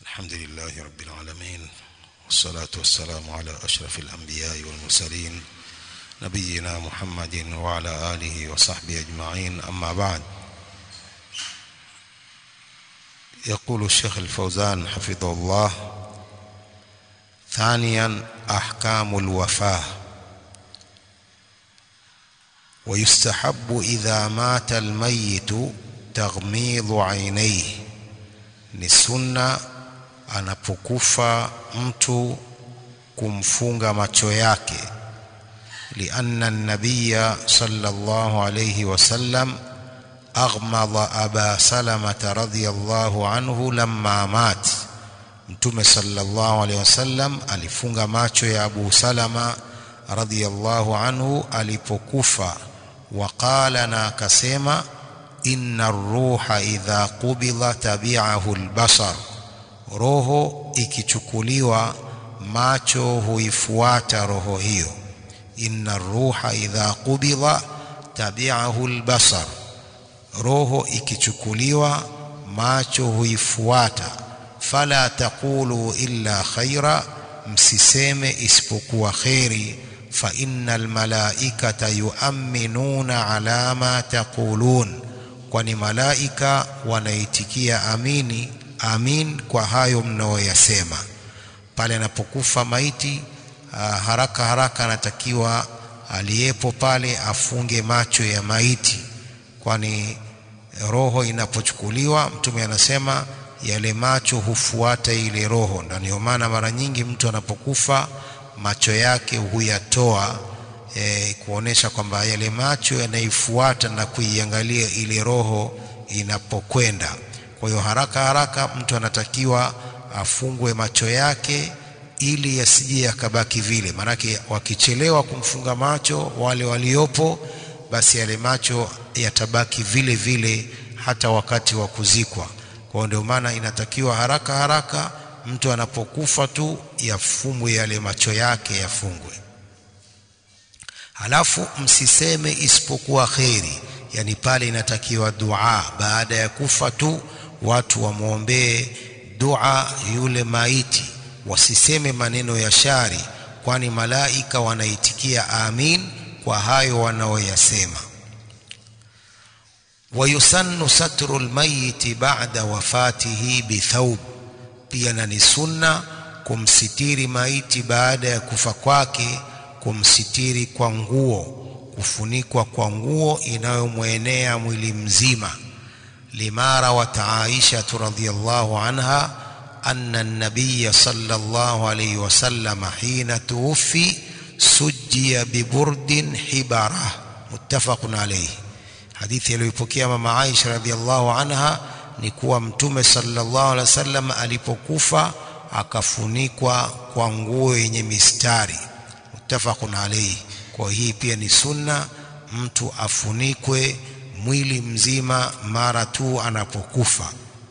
الحمد لله رب العالمين والصلاة والسلام على أشرف الأنبياء والمرسلين نبينا محمد وعلى آله وصحبه أجمعين أما بعد يقول الشيخ الفوزان حفظه الله ثانيا أحكام الوفاة ويستحب إذا مات الميت تغميض عينيه ni sunna anapokufa mtu kumfunga macho yake lianna nabiya sallallahu alayhi wasallam aghmada aba salamata radhiyallahu anhu lamma mat mtume sallallahu alayhi wasallam alifunga macho ya abu salama radhiyallahu anhu alipokufa waqala na akasema inna ruha idha qubila tabi'ahu albasar roho ikichukuliwa macho huifuata roho hiyo inna ruha idha qubila tabi'ahu albasar roho ikichukuliwa macho huifuata fala taqulu illa khaira msiseme isipokuwa khairi fa innal malaikata yu'minuna ala ma taqulun kwani malaika wanaitikia amini amin kwa hayo mnaoyasema pale anapokufa maiti haraka haraka anatakiwa aliyepo pale afunge macho ya maiti kwani roho inapochukuliwa mtume anasema yale macho hufuata ile roho ndio maana mara nyingi mtu anapokufa macho yake huyatoa e, kuonesha kwamba yale macho yanaifuata na kuiangalia ile roho inapokwenda kwa hiyo haraka haraka mtu anatakiwa afungwe macho yake ili yasije yakabaki vile maanake wakichelewa kumfunga macho wale waliopo basi yale macho yatabaki vile vile hata wakati wa kuzikwa kwa ndio maana inatakiwa haraka haraka mtu anapokufa tu yafumwe yale macho yake yafungwe halafu msiseme isipokuwa kheri yani pale inatakiwa dua baada ya kufa tu watu wamwombee dua yule maiti wasiseme maneno ya shari kwani malaika wanaitikia amin kwa hayo wanaoyasema wayusannu satru lmayiti ba'da wafatihi bithawb pia na ni sunna kumsitiri maiti baada ya kufa kwake kumsitiri kwa nguo kufunikwa kwa nguo inayomwenea mwili mzima limara wa Aisha radhiyallahu anha anna an-nabiy sallallahu alayhi wasallam hina tuwfi sujjiya biburdin hibara muttafaqun alayhi hadithi iliyopokea mama Aisha radhiyallahu anha ni kuwa mtume sallallahu alayhi wasallam alipokufa akafunikwa kwa nguo yenye mistari muttafaqun alayhi kwa hii pia ni sunna mtu afunikwe mwili mzima mara tu anapokufa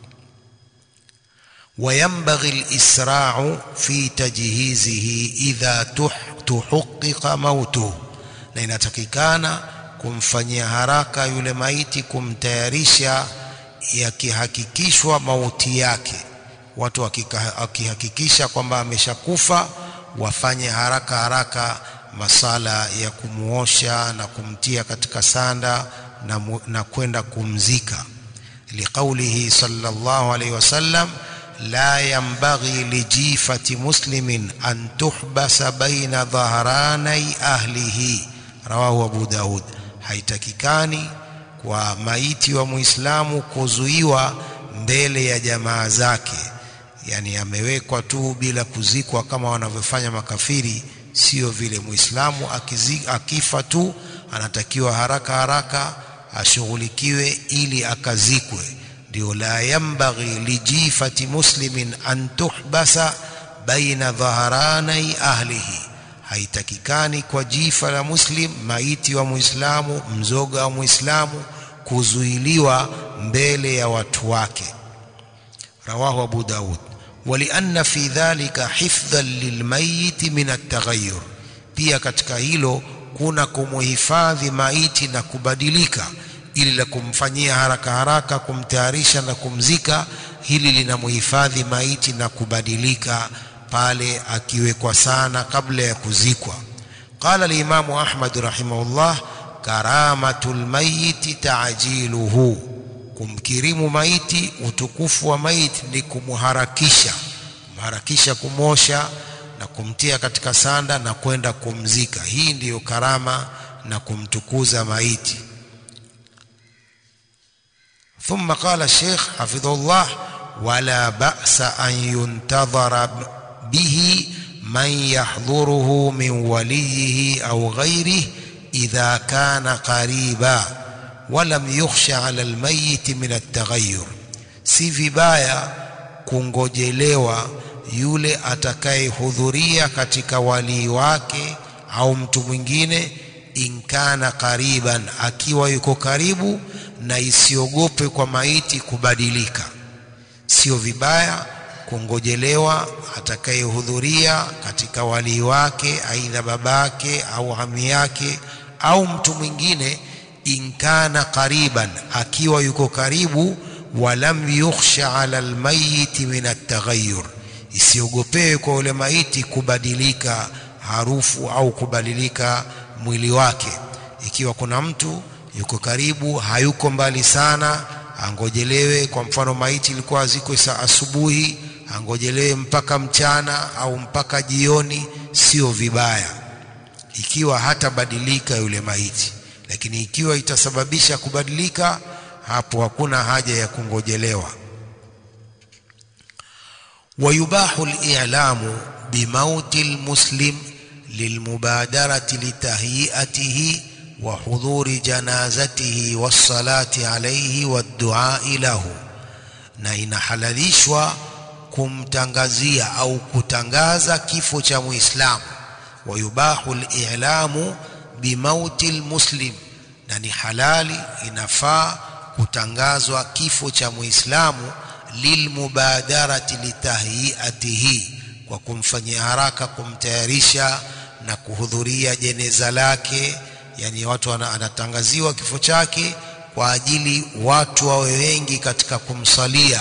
وينبغي الإسراع في تجهيزه إذا تحقق موته na inatakikana kumfanyia haraka yule maiti kumtayarisha yakihakikishwa mauti yake watu wakihakikisha kwamba ameshakufa wafanye haraka haraka masala ya kumuosha na kumtia katika sanda na, na kwenda kumzika liqaulihi sallallahu alayhi wasallam la yanbaghi lijifati muslimin an tuhbasa baina dhahranai ahlihi rawahu abu daud haitakikani kwa maiti wa muislamu kuzuiwa mbele ya jamaa zake yani amewekwa tu bila kuzikwa kama wanavyofanya makafiri sio vile muislamu akifa tu anatakiwa haraka haraka ashughulikiwe ili akazikwe ndio la yambaghi lijifati muslimin an tuhbasa baina dhaharanai ahlihi haitakikani kwa jifa la muslim maiti wa muislamu mzoga wa muislamu kuzuiliwa mbele ya watu wake rawahu abu daud ولأن في ذلك حفظا للميت من التغير pia katika hilo kuna kumuhifadhi maiti na kubadilika ili la kumfanyia haraka haraka kumtayarisha na kumzika hili linamhifadhi maiti na kubadilika pale akiwekwa sana kabla ya kuzikwa qala limamu ahmad rahimahullah karamatul mayiti taajiluhu kumkirimu maiti utukufu wa maiti ni kumharakisha kumharakisha kumosha na kumtia katika sanda na kwenda kumzika hii ndiyo karama na kumtukuza maiti ثم قال الشيخ حفظه الله ولا بأس أن ينتظر به من يحضره من وليه أو غيره إذا كان قريبا ولم يخش على الميت من التغير si vibaya kungojelewa yule atakayehudhuria katika walii wake au mtu mwingine inkana kariban akiwa yuko karibu na isiogope kwa maiti kubadilika sio vibaya kungojelewa atakayehudhuria katika walii wake aidha babake au hami yake au mtu mwingine inkana qariban akiwa yuko karibu walam yukhsha ala almayiti min ataghayyur isiogopewe kwa ule maiti kubadilika harufu au kubadilika mwili wake ikiwa kuna mtu yuko karibu hayuko mbali sana angojelewe kwa mfano maiti ilikuwa ziko saa asubuhi angojelewe mpaka mchana au mpaka jioni sio vibaya ikiwa hatabadilika yule maiti lakini ikiwa itasababisha kubadilika hapo hakuna haja ya kungojelewa ويباح الإعلام بموت المسلم للمبادرة لتهيئته وحضور جنازته والصلاة عليه والدعاء له na inahalalishwa kumtangazia au kutangaza kifo cha muislamu wayubahu lilamu bimauti lmuslim na ni halali inafaa kutangazwa kifo cha muislamu lilmubadarati litahiyatihi kwa kumfanyia haraka kumtayarisha na kuhudhuria jeneza lake yani watu anatangaziwa kifo chake kwa ajili watu wawe wengi katika kumsalia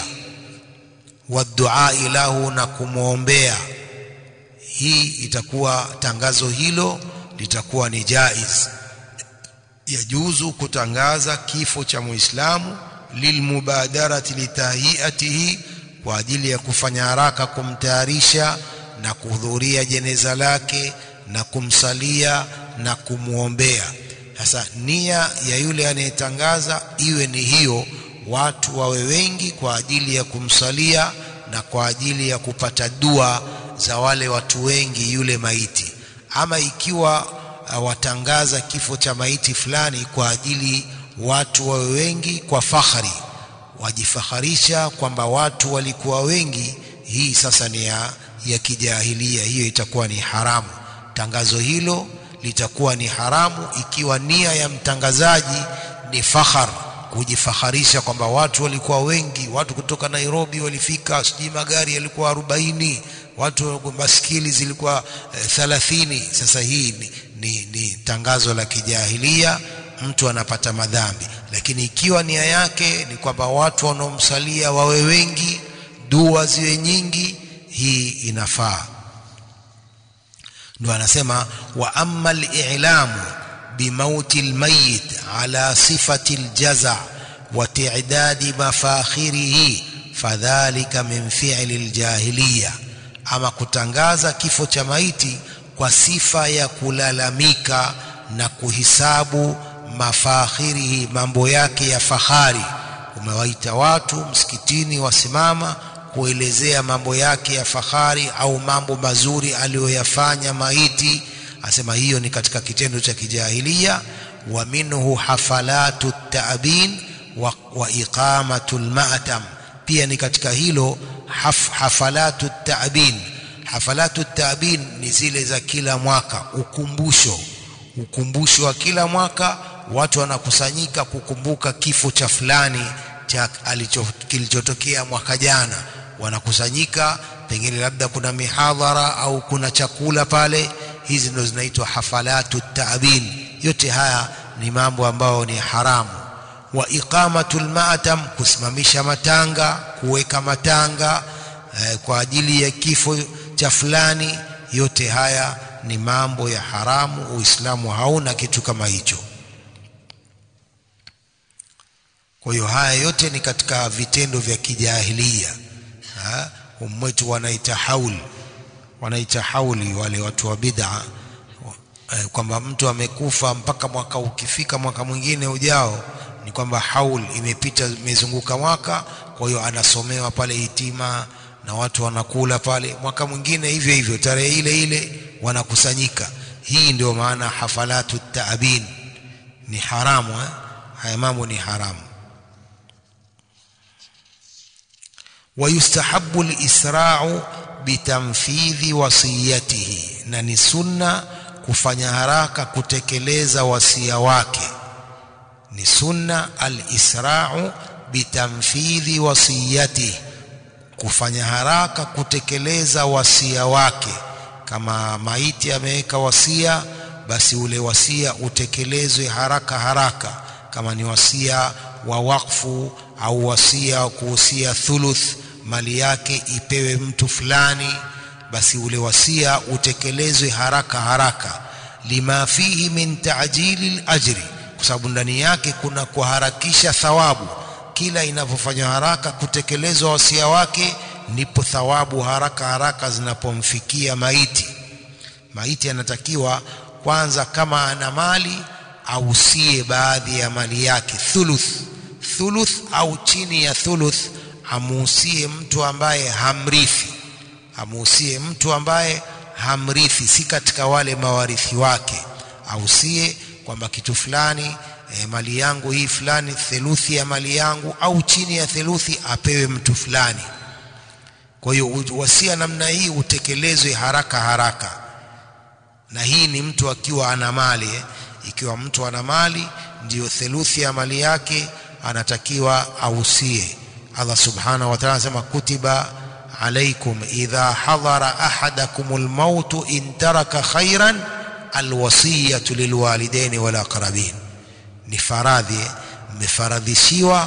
waduai lahu na kumwombea hii itakuwa tangazo hilo litakuwa ni jaiz yajuzu kutangaza kifo cha muislamu lilmubadarati litahiyatihi kwa ajili ya kufanya haraka kumtayarisha na kuhudhuria jeneza lake na kumsalia na kumwombea sasa nia ya yule anayetangaza iwe ni hiyo watu wawe wengi kwa ajili ya kumsalia na kwa ajili ya kupata dua za wale watu wengi yule maiti ama ikiwa uh, watangaza kifo cha maiti fulani kwa ajili watu wawe wengi kwa fakhari wajifaharisha kwamba watu walikuwa wengi hii sasa ni ya, ya kijahilia hiyo itakuwa ni haramu tangazo hilo litakuwa ni haramu ikiwa nia ya mtangazaji ni fakhar kujifaharisha kwamba watu walikuwa wengi watu kutoka Nairobi walifika sijui magari yalikuwa arobaini watu baskili zilikuwa thalathini eh, sasa hii ni, ni, ni tangazo la kijahilia mtu anapata madhambi lakini ikiwa nia yake ni kwamba watu wanaomsalia wawe wengi dua ziwe nyingi hii inafaa ndio anasema wa amma al-i'lamu bimauti al-mayyit ala sifati al-jaza wa ti'dadi mafakhirihi fadhalika min fi'li al-jahiliya ama kutangaza kifo cha maiti kwa sifa ya kulalamika na kuhisabu mafakhirihi mambo yake ya fahari umewaita watu msikitini wasimama kuelezea mambo yake ya fahari au mambo mazuri aliyoyafanya maiti asema hiyo ni katika kitendo cha kijahilia wa minhu hafalatu ta'bin wa, wa iqamatu al-ma'tam pia ni katika hilo haf, hafalatu ta'bin hafalatu ta'bin ni zile za kila mwaka ukumbusho ukumbusho wa kila mwaka watu wanakusanyika kukumbuka kifo cha fulani cha alicho kilichotokea mwaka jana wanakusanyika pengine labda kuna mihadhara au kuna chakula pale hizi ndo zinaitwa hafalatu ta'bin yote haya ni mambo ambayo ni haramu wa iqamatul ma'tam kusimamisha matanga kuweka matanga eh, kwa ajili ya kifo cha fulani yote haya ni mambo ya haramu uislamu hauna kitu kama hicho kwa hiyo haya yote ni katika vitendo vya kijahilia umwetu wanaita haul wanaita hauli wale watu wa bid'a eh, kwamba mtu amekufa mpaka mwaka ukifika mwaka mwingine ujao ni kwamba haul imepita imezunguka mwaka kwa hiyo anasomewa pale hitima na watu wanakula pale mwaka mwingine hivyo hivyo tarehe ile ile wanakusanyika hii ndio maana hafalatu taabin ni haramu eh? haya mambo ni haramu ويستحب الإسراع بتنفيذ وصيته na ni sunna kufanya haraka kutekeleza wasia wake ni sunna al-isra'u bitamfidhi wasiyatihi kufanya haraka kutekeleza wasia wake kama maiti ameweka wasia basi ule wasia utekelezwe haraka haraka kama ni wasia wa wakfu au wasia wa kuhusia thuluth mali yake ipewe mtu fulani basi ule wasia utekelezwe haraka haraka lima fihi min ta'jili al-ajri kwa sababu ndani yake kuna kuharakisha thawabu kila inavyofanywa haraka kutekelezwa wasia wake ndipo thawabu haraka haraka zinapomfikia maiti maiti anatakiwa kwanza kama ana mali ausie baadhi ya mali yake thuluth thuluth au chini ya thuluth amuusie mtu ambaye hamrithi amuusie mtu ambaye hamrithi si katika wale mawarithi wake ausie kwamba kitu fulani e, mali yangu hii fulani theluthi ya mali yangu au chini ya theluthi apewe mtu fulani kwa hiyo wasia namna hii utekelezwe haraka haraka na hii ni mtu akiwa ana mali eh. ikiwa mtu ana mali ndiyo theluthi ya mali yake anatakiwa ausie Allah subhanahu wa ta'ala anasema kutiba alaikum idha hadara ahadakumul maut in taraka khairan alwasiyatu lilwalidaini wal aqrabin ni faradhi mmefaradhishiwa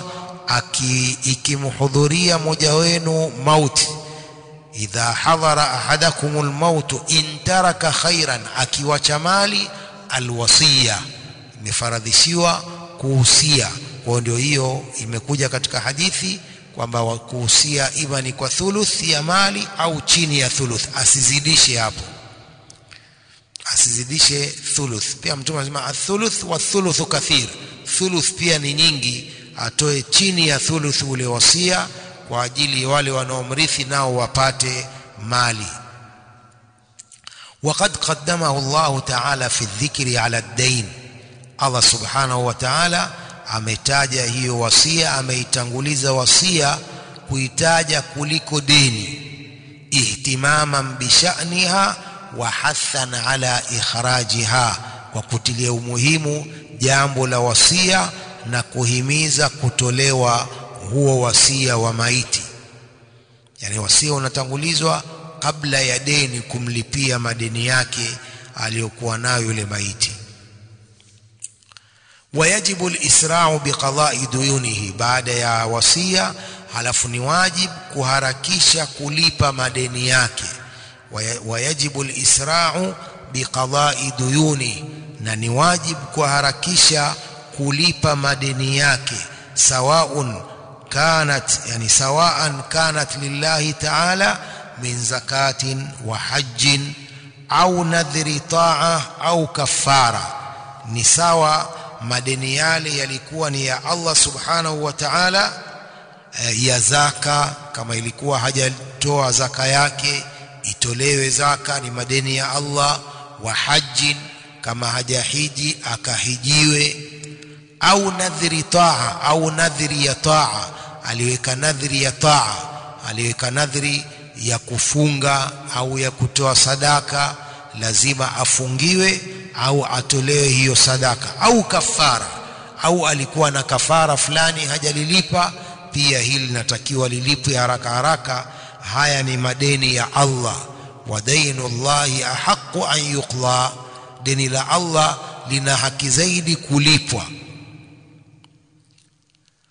ikimhudhuria mmoja wenu mauti idha hadhara ahadakumul maut in taraka khairan akiwacha mali alwasiya imefaradhishiwa kuhusia kwa ndio hiyo imekuja katika hadithi kwamba kuhusia ima ni kwa thuluth ya mali au chini ya thuluth asizidishe hapo asizidishe thuluth pia mtume anasema athuluth wa thuluthu kathir thuluth pia ni nyingi atoe chini ya thuluth ule wasia kwa ajili wale wanaomrithi nao wapate mali وقد قدمه الله تعالى في الذكر على الدين الله سبحانه وتعالى ametaja hiyo wasia ameitanguliza wasia kuitaja kuliko deni ihtimaman bishaniha wa hathan ala ikhrajiha kwa kutilia umuhimu jambo la wasia na kuhimiza kutolewa huo wasia wa maiti yani wasia unatangulizwa kabla ya deni kumlipia madeni yake aliyokuwa nayo yule maiti wayajibu alisra'u biqada'i duyunihi baada ya wasia halafu ni wajib kuharakisha kulipa madeni yake wayajibu alisra'u biqada'i duyuni na ni wajib kuharakisha kulipa madeni yake sawaun kanat yani sawaan kanat lillahi ta'ala min zakatin wa hajjin au nadhri ta'a au kafara ni sawa madeni yale yalikuwa ni ya Allah subhanahu wa ta'ala ya zaka kama ilikuwa hajatoa zaka yake itolewe zaka ni madeni ya Allah wa hajjin kama hajahiji akahijiwe au nadhiri taa au nadhiri ya taa aliweka nadhiri ya taa aliweka nadhiri ya kufunga au ya kutoa sadaka lazima afungiwe au atolewe hiyo sadaka au kafara au alikuwa na kafara fulani hajalilipa pia hili linatakiwa lilipwe haraka haraka haya ni madeni ya Allah wa dainu llahi ahaqu an yuqla deni la Allah lina haki zaidi kulipwa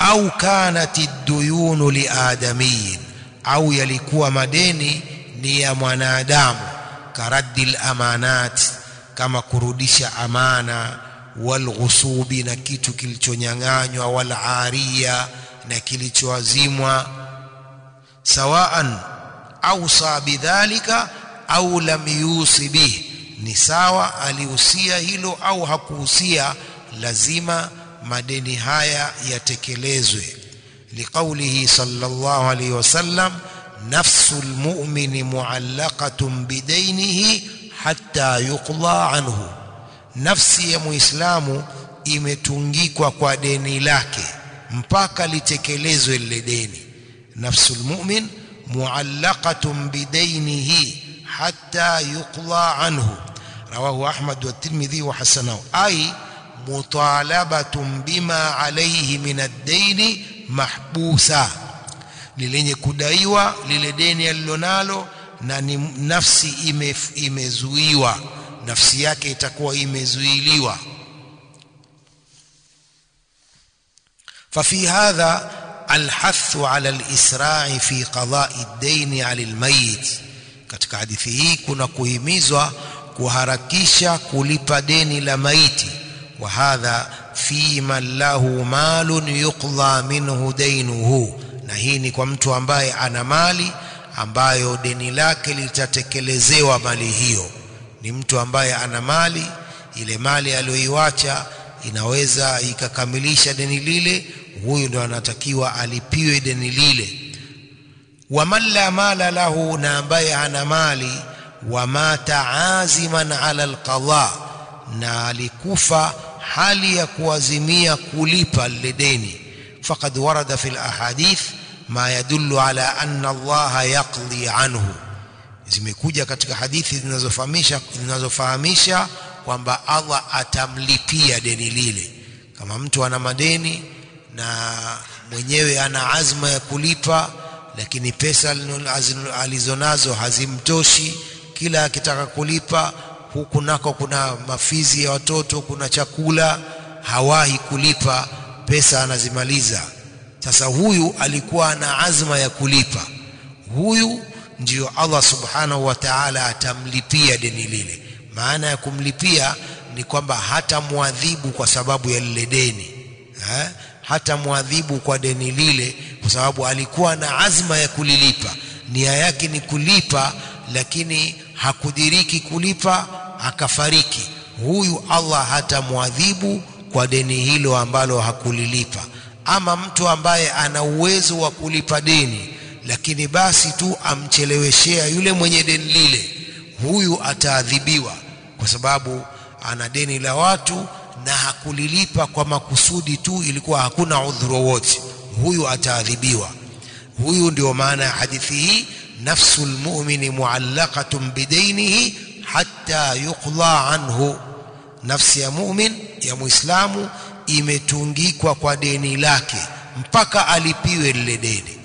au kanat ad-duyunu liadamiyin au yalikuwa madeni ni ya mwanadamu karaddil amanat kama kurudisha amana walghusubi na kitu kilichonyang'anywa walariya na kilichoazimwa sawaan ausa bidhalika au lam yusi bih ni sawa alihusia hilo au hakuhusia lazima madeni haya yatekelezwe liqaulihi sallallahu alayhi wasallam nafsu almu'mini mu'allaqatun bidainihi hatta yuqda anhu nafsi ya muislamu imetungikwa kwa deni lake mpaka litekelezwe lile deni nafsul mu'min mu'allaqatun bidainihi hatta yuqda anhu rawahu ahmad wa tirmidhi wa hasanahu ay mutalabatun bima alayhi min ad-daini mahbusa ni lenye kudaiwa lile deni alilonalo na ni nafsi ime, imezuiwa nafsi yake itakuwa imezuiliwa ففي هذا الحث على الإسراع في قضاء الدين على الميت katika hadithi hii kuna kuhimizwa kuharakisha kulipa deni la maiti wa hadha fi man lahu malun yuqdha minhu dainuhu na hii ni kwa mtu ambaye ana mali ambayo deni lake litatekelezewa mali hiyo ni mtu ambaye ana mali ile mali aliyoiwacha inaweza ikakamilisha deni lile huyu ndo anatakiwa alipiwe deni lile waman la mala lahu na ambaye hana mali wamata aziman ala alqadha na alikufa hali ya kuazimia kulipa lile deni faqad warada fi alahadith ma yadullu ala anna allaha yaqdi anhu zimekuja katika hadithi zinazofahamisha zinazofahamisha kwamba Allah atamlipia deni lile kama mtu ana madeni na mwenyewe ana azma ya kulipa lakini pesa alizonazo hazimtoshi kila akitaka kulipa huku nako kuna mafizi ya watoto kuna chakula hawahi kulipa pesa anazimaliza sasa huyu alikuwa na azma ya kulipa huyu ndiyo Allah subhanahu wa ta'ala atamlipia deni lile maana ya kumlipia ni kwamba hata muadhibu kwa sababu ya lile deni eh? hata muadhibu kwa deni lile kwa sababu alikuwa na azma ya kulilipa nia yake ni kulipa lakini hakudiriki kulipa akafariki huyu Allah hata muadhibu kwa deni hilo ambalo hakulilipa ama mtu ambaye ana uwezo wa kulipa deni lakini basi tu amcheleweshea yule mwenye deni lile huyu ataadhibiwa kwa sababu ana deni la watu na hakulilipa kwa makusudi tu ilikuwa hakuna udhuru wote huyu ataadhibiwa huyu ndio maana ya hadithi hii nafsul mu'mini muallaqatun bidainihi hatta yuqda anhu nafsi ya mu'min ya muislamu imetungikwa kwa deni lake mpaka alipiwe lile deni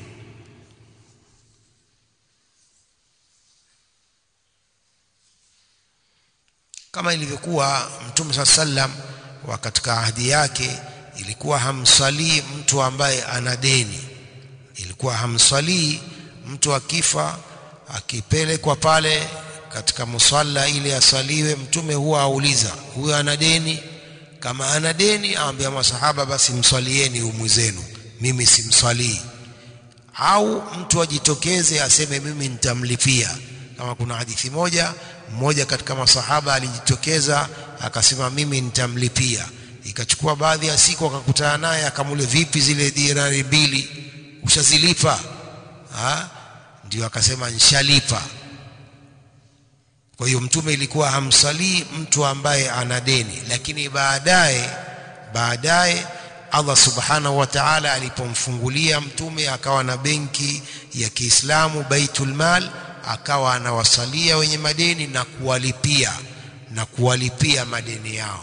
kama ilivyokuwa mtume saa sallam wa katika ahadi yake ilikuwa hamsalii mtu ambaye ana deni ilikuwa hamsalii mtu akifa akipelekwa pale katika musalla ili asaliwe mtume huwa auliza huyo ana deni kama ana deni aambia masahaba basi mswalieni umwi zenu mimi simswalii au mtu ajitokeze aseme mimi nitamlipia kama kuna hadithi moja mmoja katika masahaba alijitokeza akasema mimi nitamlipia ikachukua baadhi ya siku akakutana naye akamule vipi zile dinari mbili ushazilipa ha? ndio akasema nshalipa kwa hiyo mtume ilikuwa hamsalii mtu ambaye ana deni lakini baadaye baadaye Allah subhanahu wa ta'ala alipomfungulia mtume akawa na benki ya Kiislamu Baitul Mal akawa anawasalia wenye madeni na kuwalipia na kuwalipia madeni yao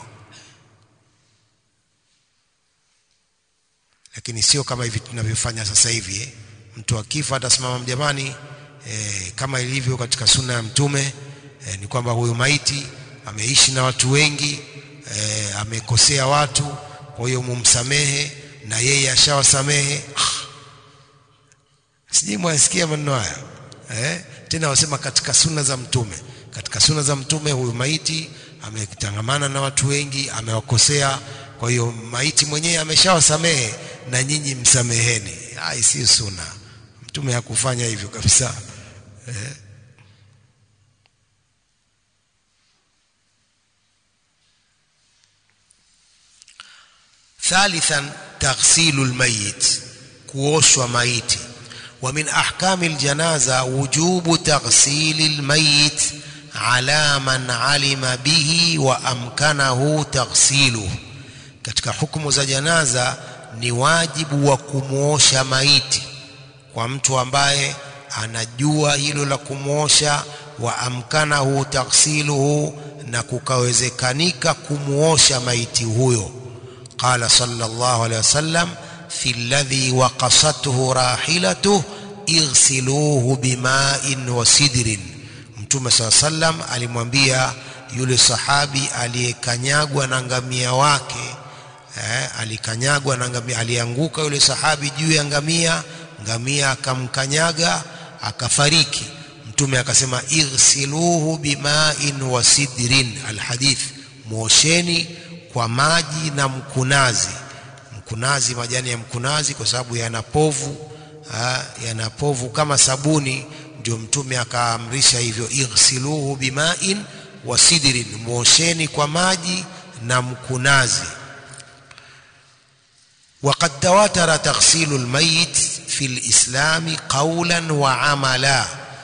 lakini sio kama hivi tunavyofanya sasa hivi eh. mtu akifa atasimama jamani eh, kama ilivyo katika sunna ya mtume eh, ni kwamba huyu maiti ameishi na watu wengi eh, amekosea watu kwa hiyo mumsamehe na yeye ashawasamehe sijui mwasikia maneno haya eh? tena wasema katika sunna za mtume katika sunna za mtume huyu maiti ametangamana na watu wengi amewakosea kwa hiyo maiti mwenyewe ameshawasamehe na nyinyi msameheni hai si sunna mtume hakufanya hivyo kabisa eh? ثالثا تغسيل الميت kuoshwa maiti ومن أحكام الجنازة وجوب تغسيل الميت على من علم به وأمكنه تغسيله katika hukumu za janaza ni wajibu wa kumwosha maiti kwa mtu ambaye anajua hilo la kumwosha wa amkanahu taghsiluhu na kukawezekanika kumwosha maiti huyo qala sallallahu alaihi wasallam في الذي وقصته راحلته اغسلوه بماء وسدر mtume saa sallam alimwambia yule sahabi aliyekanyagwa na ngamia wake eh, alikanyagwa na ngamia alianguka yule sahabi juu ya ngamia ngamia akamkanyaga akafariki mtume akasema ighsiluhu bimain wa sidrin alhadith mwosheni kwa maji na mkunazi mkunazi majani ya mkunazi kwa sababu yana povu yana povu kama sabuni ndio mtume akaamrisha hivyo ighsiluhu bimain wa sidrin mwosheni kwa maji na mkunazi وقد تواتر تغسيل الميت في الإسلام قولا وعملا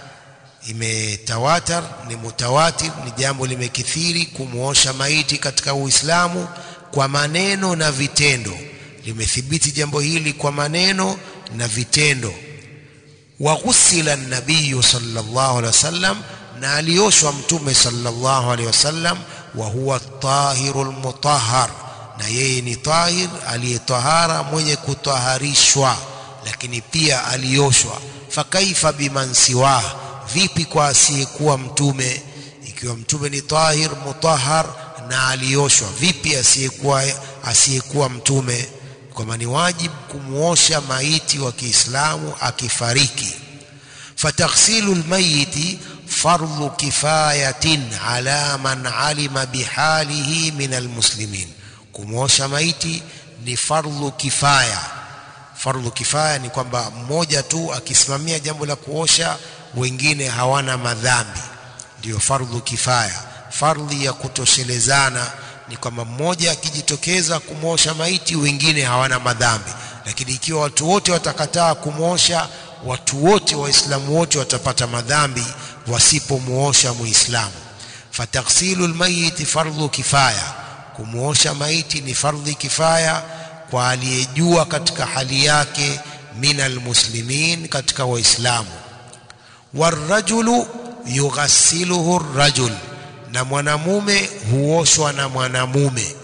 imetawatar ni mutawatir ni jambo limekithiri kumwosha maiti katika uislamu kwa maneno na vitendo limethibiti jambo hili kwa maneno na vitendo waghusila nabiyu sallallahu alaihi wasallam na alioshwa mtume sallallahu alaihi wasallam wa huwa tahirul mutahhar na yeye ni tahir aliyetahara mwenye kutaharishwa lakini pia alioshwa fakaifa biman siwah vipi kwa asiyekuwa mtume ikiwa mtume ni tahir mutahhar na alioshwa vipi asiyekuwa asiyekuwa mtume kwamba ni wajibu kumwosha maiti wa Kiislamu akifariki fataghsilu lmayiti fardhu kifayatin ala man alima bihalihi min almuslimin kumwosha maiti ni fardhu kifaya fardhu kifaya ni kwamba mmoja tu akisimamia jambo la kuosha wengine hawana madhambi ndiyo fardhu kifaya fardhi ya kutoshelezana ni kwamba mmoja akijitokeza kumwosha maiti wengine hawana madhambi lakini ikiwa watu wote watakataa kumwosha watu wote waislamu wote watapata madhambi wasipomwosha muislamu fataghsilu lmayiti fardhu kifaya kumwosha maiti ni fardhi kifaya kwa aliyejua katika hali yake min almuslimin katika waislamu warajulu yughassiluhu rajul na mwanamume huoshwa na mwanamume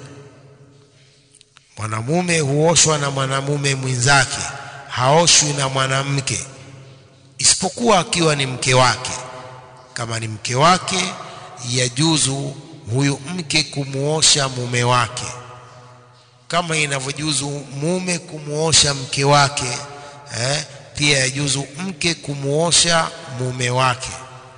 mwanamume huoshwa na mwanamume mwenzake haoshwi na mwanamke isipokuwa akiwa ni mke wake kama ni mke wake yajuzu huyu mke kumuosha mume wake kama inavyojuzu mume kumuosha mke wake eh, pia yajuzu mke kumuosha mume wake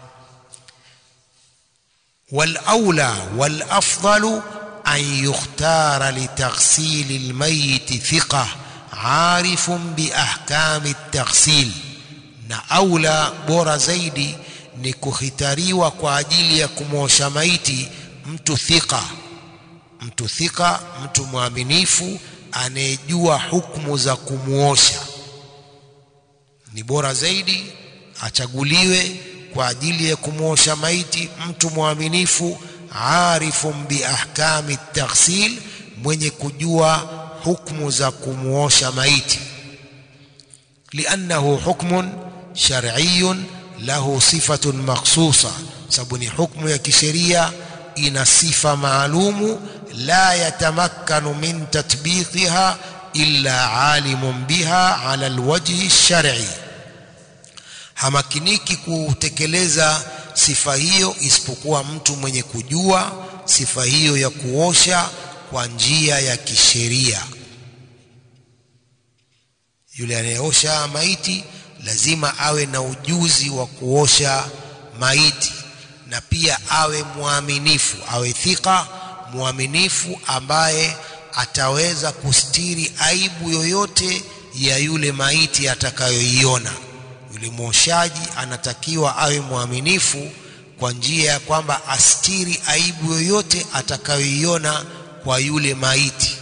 والأولى والأفضل أن يختار لتغسيل الميت ثقة عارف بأحكام التغسيل na aula bora zaidi ni kuhitariwa kwa ajili ya kumwosha maiti mtu thika mtu thika mtu mwaminifu anayejua hukumu za kumwosha ni bora zaidi achaguliwe kwa ajili ya kumwosha maiti mtu mwaminifu arifun biahkami taghsil mwenye kujua hukmu za kumwosha maiti liannahu hukmun shar'iyun lahu sifatun makhsusa sababu ni hukmu ya kisheria ina sifa maalumu la yatamakkanu min tatbiqiha illa alimun biha ala alwajhi shar'i hamakiniki kutekeleza sifa hiyo isipokuwa mtu mwenye kujua sifa hiyo ya kuosha kwa njia ya kisheria yule anayeosha maiti lazima awe na ujuzi wa kuosha maiti na pia awe mwaminifu awe thika mwaminifu ambaye ataweza kustiri aibu yoyote ya yule maiti atakayoiona yule mwoshaji anatakiwa awe mwaminifu kwa njia ya kwamba astiri aibu yoyote atakayoiona kwa yule maiti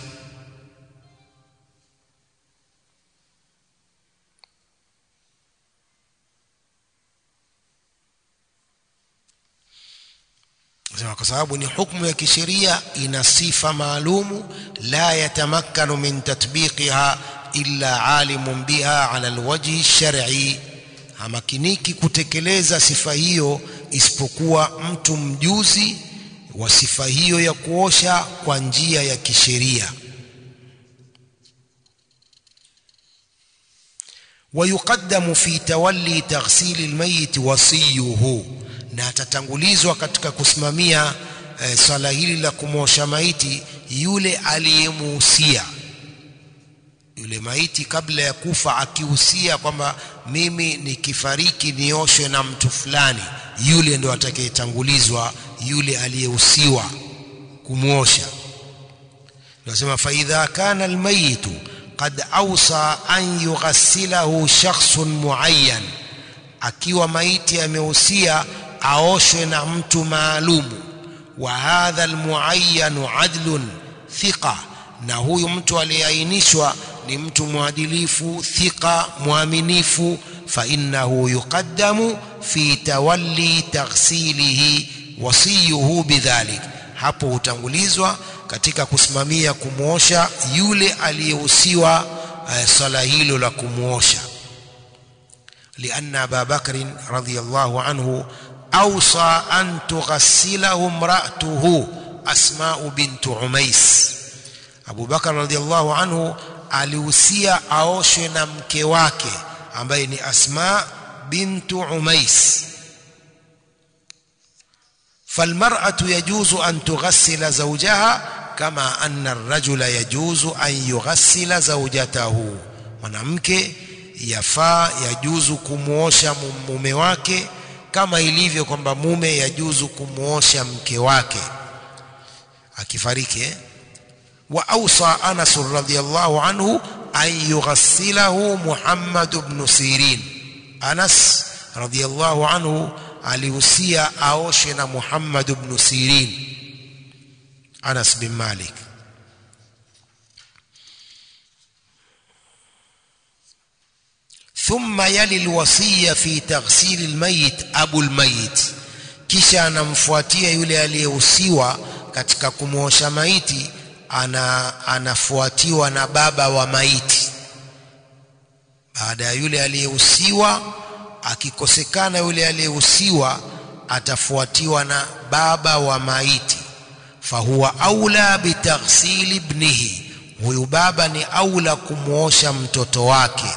Sema kwa sababu ni hukumu ya kisheria ina sifa maalumu la yatamakkanu min tatbiqiha illa alimun biha ala alwajhi shar'i hamakiniki kutekeleza sifa hiyo isipokuwa mtu mjuzi wa sifa hiyo ya kuosha kwa njia ya kisheria ويقدم في تولي تغسيل الميت وصيه na atatangulizwa katika kusimamia e, swala hili la kumosha maiti yule aliyemuhusia yule maiti kabla ya kufa akihusia kwamba mimi nikifariki nioshwe na mtu fulani yule ndo atakayetangulizwa yule aliyehusiwa kumwosha nasema faidha kana almayitu qad awsa an yughassilahu shakhsun muayyan akiwa maiti amehusia aoshwe na mtu maalumu wa hadha almuayyanu adlun thiqa na huyu mtu aliyeainishwa ni mtu mwadilifu thiqa mwaminifu fa innahu yuqaddamu fi tawalli taghsilihi wasiyuhu bidhalik hapo hutangulizwa katika kusimamia kumwosha yule aliyehusiwa uh, swala hilo la kumwosha لأن أبا بكر رضي الله عنه أوصى أن تغسله امرأته أسماء بنت عميس أبو بكر رضي الله عنه alihusia aoshwe na mke wake ambaye ni Asma bintu Umais فالمرأة يجوز أن تغسل زوجها كما أن الرجل يجوز أن يغسل زوجته mwanamke yafaa yajuzu kumwosha mume wake kama ilivyo kwamba mume yajuzu kumwosha mke wake akifariki eh? wa awsa Anas radhiyallahu anhu an yughassilahu Muhammad ibn Sirin Anas radhiyallahu anhu alihusia aoshe na Muhammad ibn Sirin Anas bin Malik ثم يلي الوصية في تغسيل الميت أبو الميت kisha anamfuatia yule aliyehusiwa katika kumwosha maiti ana, anafuatiwa na baba wa maiti baada ya yule aliyehusiwa akikosekana yule aliyehusiwa atafuatiwa na baba wa maiti fahuwa aula bitaghsili ibnihi huyu baba ni aula kumwosha mtoto wake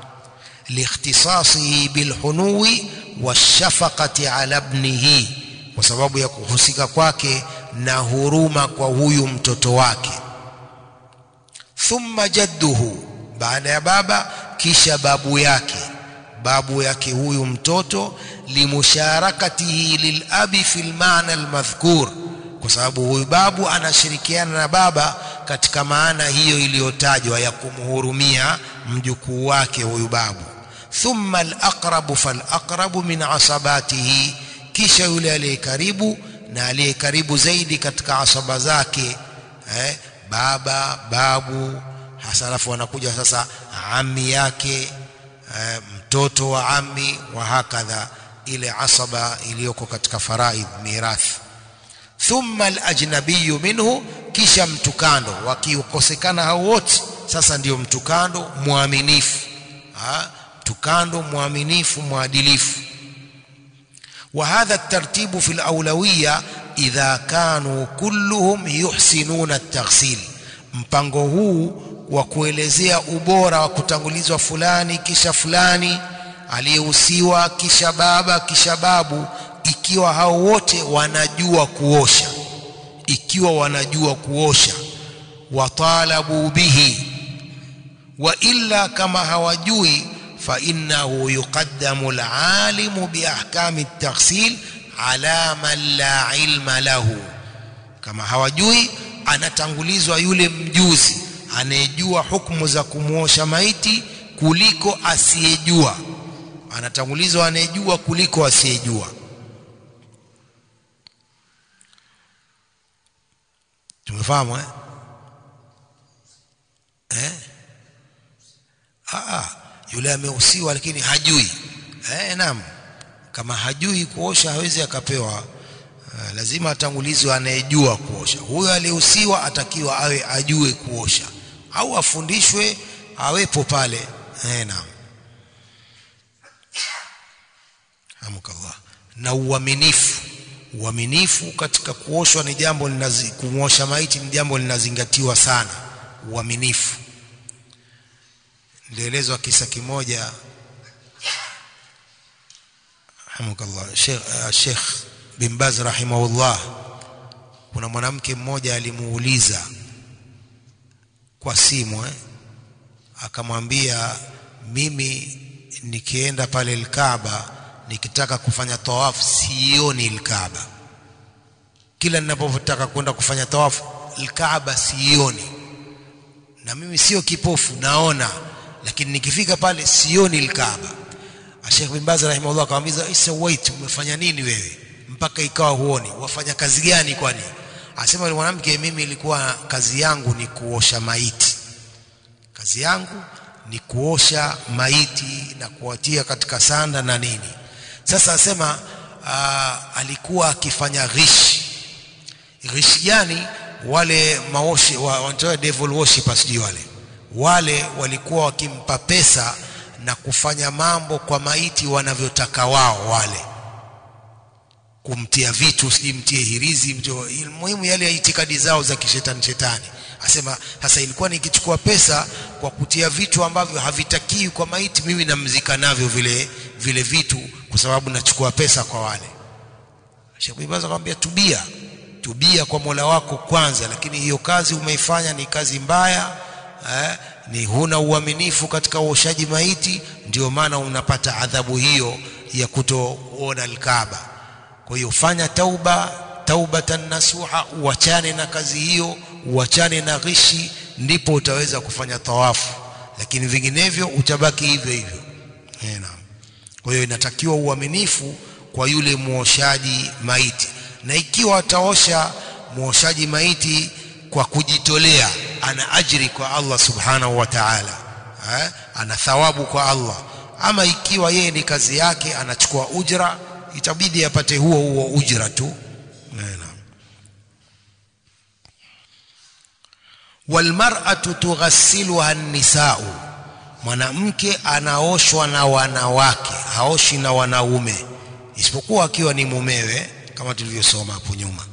لاختصاصه بالحنو والشفقة على ابنه kwa sababu ya kuhusika kwake na huruma kwa huyu mtoto wake thumma jadduhu baada ya baba kisha babu yake babu yake huyu mtoto limusharakatihi lilabi fil maana almadhkur kwa sababu huyu babu anashirikiana na baba katika maana hiyo iliyotajwa ya kumhurumia mjukuu wake huyu babu thumma alaqrabu falaqrabu min asabatihi kisha yule aliye karibu na aliye karibu zaidi katika asaba zake eh, baba babu hasa alafu wanakuja sasa ami yake eh, mtoto wa ami wa hakadha ile asaba iliyoko katika faraidh mirathi thumma alajnabiyu minhu kisha mtukando wakikosekana hao wote sasa ndio mtukando mwaminifu mtukando mwaminifu mwadilifu وهذا الترتيب في الأولوية إذا كانوا كلهم يحسنون التغسيل mpango huu wa kuelezea ubora wa kutangulizwa fulani kisha fulani aliyehusiwa kisha baba kisha babu ikiwa hao wote wanajua kuosha ikiwa wanajua kuosha watalabu bihi wa illa kama hawajui fa innahu yuqaddamu alalimu biahkami at-taghsil ala man la ilma lahu kama hawajui anatangulizwa yule mjuzi anayejua hukumu za kumuosha maiti kuliko asiyejua anatangulizwa anayejua kuliko asiyejua tumefahamu eh eh ah yule amehusiwa lakini hajui eh naam kama hajui kuosha hawezi akapewa uh, lazima atangulizwe anayejua kuosha huyo aliyehusiwa atakiwa awe ajue kuosha au afundishwe awepo pale eh naam hamkallah na uaminifu uaminifu katika kuoshwa ni jambo linazi kumwosha maiti ni jambo linazingatiwa sana uaminifu nilielezwa kisa kimoja hamkallah Sheikh uh, Sheikh bin Baz rahimahullah kuna mwanamke mmoja alimuuliza kwa simu eh akamwambia mimi nikienda pale Al-Kaaba nikitaka kufanya tawafu sioni Al-Kaaba kila ninapotaka kwenda kufanya tawafu Al-Kaaba sioni na mimi sio kipofu naona lakini nikifika pale sioni Al-Kaaba Sheikh bin Baz rahimahullah akamwambia isa wait umefanya nini wewe mpaka ikawa huoni wafanya kazi gani kwani asema yule mwanamke mimi ilikuwa kazi yangu ni kuosha maiti kazi yangu ni kuosha maiti na kuwatia katika sanda na nini sasa asema uh, alikuwa akifanya ghish ghish gani wale maoshi wa, wanatoa devil worshippers sijui wale wale walikuwa wakimpa pesa na kufanya mambo kwa maiti wanavyotaka wao wale kumtia vitu sijui mtie hirizi mjo, muhimu yale ya itikadi zao za kishetani shetani asema sasa ilikuwa nikichukua pesa kwa kutia vitu ambavyo havitakiwi kwa maiti mimi namzika navyo vile vile vitu kwa sababu nachukua pesa kwa wale Sheikh Bibaza akamwambia tubia tubia kwa Mola wako kwanza lakini hiyo kazi umeifanya ni kazi mbaya eh, ni huna uaminifu katika uoshaji maiti ndio maana unapata adhabu hiyo ya kutoona alkaaba kwa hiyo fanya tauba taubatan nasuha uachane na kazi hiyo uachane na ghishi ndipo utaweza kufanya tawafu lakini vinginevyo utabaki hivyo hivyo naam kwa hiyo inatakiwa uaminifu kwa yule muoshaji maiti na ikiwa ataosha muoshaji maiti kwa kujitolea ana ajiri kwa Allah subhanahu wa ta'ala eh? ana thawabu kwa Allah ama ikiwa yeye ni kazi yake anachukua ujra itabidi apate huo huo ujra tu naam walmar'atu tughassiluha an-nisa'u mwanamke anaoshwa na wanawake haoshi na wanaume isipokuwa akiwa ni mumewe kama tulivyosoma hapo nyuma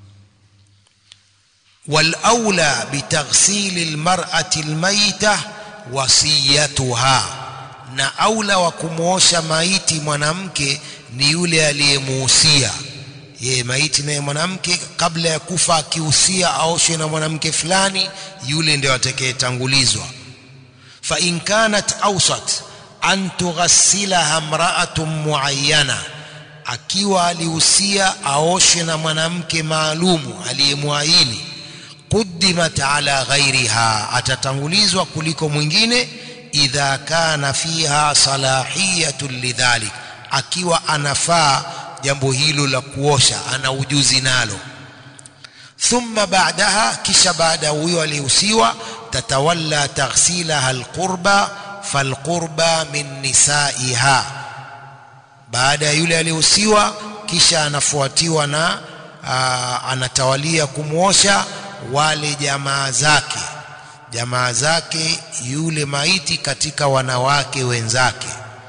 walaula bitaghsili almar'ati almayta wasiyatuha na aula wa kumuosha maiti mwanamke ni yule aliyemuhusia yeye maiti naye mwanamke kabla ya kufa akihusia aoshwe na mwanamke fulani yule ndio atakayetangulizwa fa in kanat awsat an tughassilaha imra'atun muayyana akiwa alihusia aoshwe na mwanamke maalumu aliyemwaini quddimat ala ghairiha atatangulizwa kuliko mwingine idha kana fiha salahiyatun lidhalik akiwa anafaa jambo hilo la kuosha ana ujuzi nalo thumma baadaha kisha baada huyo alihusiwa tatawalla taghsilaha alqurba falqurba min nisaiha baada ya yule alihusiwa kisha anafuatiwa na aa, anatawalia kumwosha wale jamaa zake jamaa zake yule maiti katika wanawake wenzake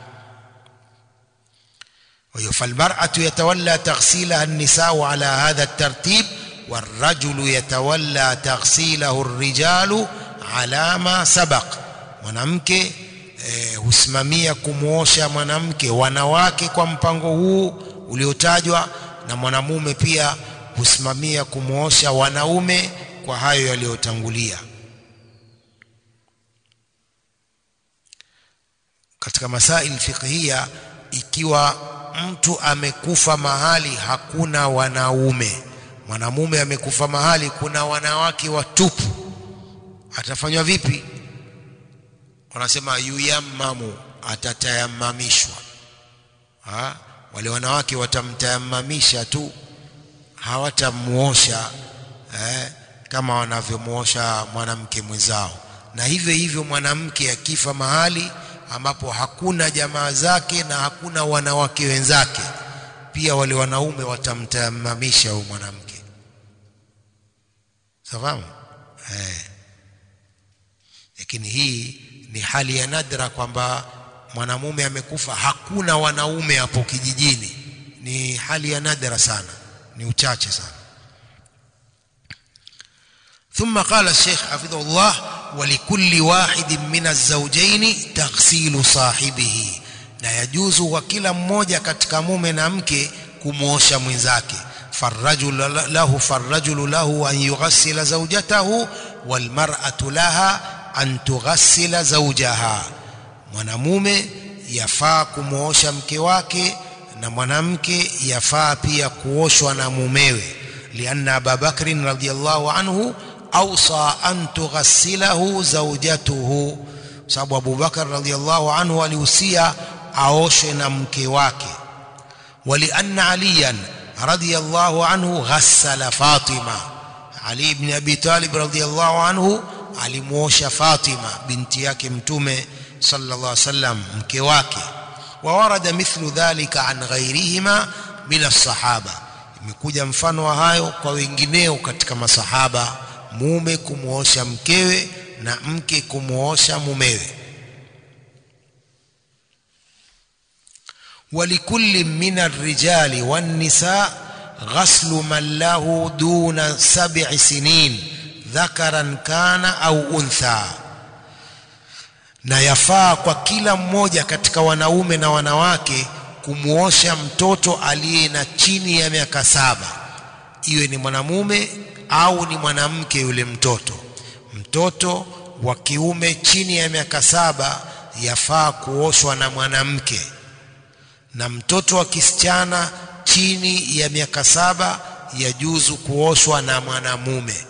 وهي فالمرأة يتولى تغسيلها النساء على هذا الترتيب والرجل يتولى تغسيله الرجال على ما سبق mwanamke eh, husimamia kumwosha mwanamke wanawake kwa mpango huu uliotajwa na mwanamume pia husimamia kumwosha wanaume kwa hayo yaliyotangulia katika masail fiqhia ikiwa mtu amekufa mahali hakuna wanaume mwanamume amekufa mahali kuna wanawake watupu atafanywa vipi wanasema yuyammamu atatayamamishwa ha? wale wanawake watamtayamamisha tu hawatamuosha eh, kama wanavyomuosha mwanamke mwenzao na hivyo hivyo mwanamke akifa mahali ambapo hakuna jamaa zake na hakuna wanawake wenzake pia wale wanaume watamtayamamisha huyo mwanamke safahamu eh lakini hii ni hali ya nadra kwamba mwanamume amekufa hakuna wanaume hapo kijijini ni hali ya nadra sana ni uchache sana ثم قال الشيخ حفظه الله ولكل واحد من الزوجين تغسيل صاحبه na yajuzu kwa kila mmoja katika mume na mke kumuosha mwenzake farrajul lahu farrajul lahu an yughassila zawjatahu walmar'atu laha an tughassila zawjaha mwanamume yafaa kumuosha mke wake na mwanamke yafaa pia kuoshwa na mumewe lianna ababakrin radiyallahu anhu awsa an tughassilahu zawjatuhu sababu abubakar radiyallahu anhu alihusia aoshwe na mke wake walianna aliyan radiyallahu anhu ghassala fatima ali ibn abi talib radiyallahu anhu alimuosha fatima binti yake mtume sallallahu alaihi wasallam mke wake وورد مثل ذلك عن غيرهما من الصحابه imekuja mfano wa hayo kwa wengineo katika masahaba mume kumuosha mkewe na mke kumuosha mumewe ولكل من الرجال والنساء غسل من له دون سبع سنين ذكرا كان أو أنثى na yafaa kwa kila mmoja katika wanaume na wanawake kumuosha mtoto aliye na chini ya miaka saba iwe ni mwanamume au ni mwanamke yule mtoto mtoto wa kiume chini ya miaka saba yafaa kuoshwa na mwanamke na mtoto wa kisichana chini ya miaka saba yajuzu kuoshwa na mwanamume